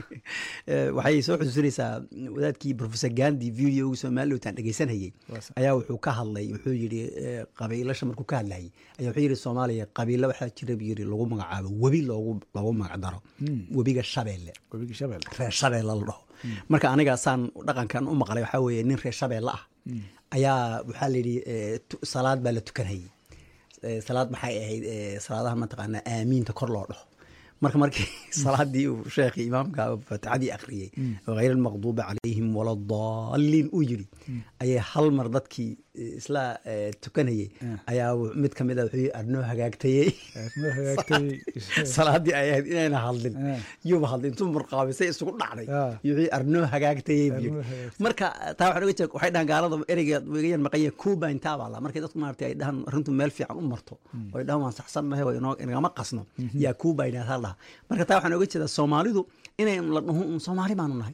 Eh, waxay soo xusuusinaysaa wadaadkii professor gandi video somalilotan dhegeysanayay Waa sax. ayaa wuxuu ka hadlay wuxuu yidhi eh, qabiilasha markuu ka hadlayay ayaa wuxuu yidhi soomaaliya qabiilo waxaa jira buu yidhi lagu magacaabo webi loogu loogu magac daro webiga shabeelle webiga shabeel reer shabeelle la dhaho marka aniga saan dhaqankan u maqlay waxaa weeye nin reer shabeelle ah ayaa waxaa la yidhi eh, tu- salaad baa la tukanayay Eh, salaad maxay ahayd eh, salaadaha mataqaanaa aamiinta kor loo dhaho marka markii salaadii uu sheekhi imaamka fatixadii akhriyey hayr almaqduubi calayhim waladaalliin uu yidhi ayay hal mar dadkii eh, isla eh, tukanayay ayaa wu- mid ka mid a wuxuu yidhi arnoo hagaagtayey noo hagaagtay salaadii ay ahayd inayna hadlin Eh. yuuba hadlin intuu murqaabisay isugu dhacday Ah. iyo wixii arnoo hagaagtayey buu Arnoo yidhi. hagaagtay. marka taa waxaan uga jeeda waxay dhahan gaalada ereyga wegayan maqanya kuba intaa baa la markay dadku maaragtay ay dhahan arrintu meel fiican u marto oo ay dhahan waan saxsannahay waa inoo inagama qasno yaa kuba inaataa la dhaha marka taa waxaan uga jeedaa soomaalidu inay la dhaho un soomaali baanu nahay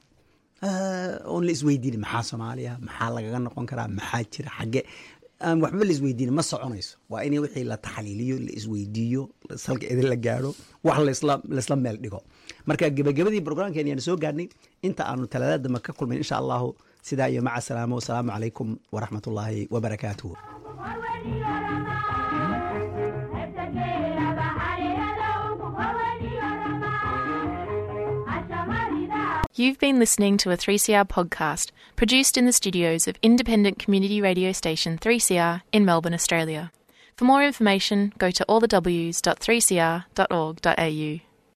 Ah, oon la isweydiinin maxaa soomaaliya maxaa lagaga noqon karaa maxaa jira xagge aan waxba la isweydiinin ma soconayso waa in wixii la taxliiliyo la isweydiiyo salka idin la gaadho wax laisla laisla meel dhigo marka gebagabadii programkeeni aan soo gaadhnay inta aanu talaadada dambe ka kulmayn insha allahu sidaa iyo maca salaamo wasalaamu calaykum waraxmat ullaahi wabarakaatuhu You've been listening to a 3CR podcast produced in the studios of independent community radio station 3CR in Melbourne, Australia. For more information, go to allthews.3cr.org.au.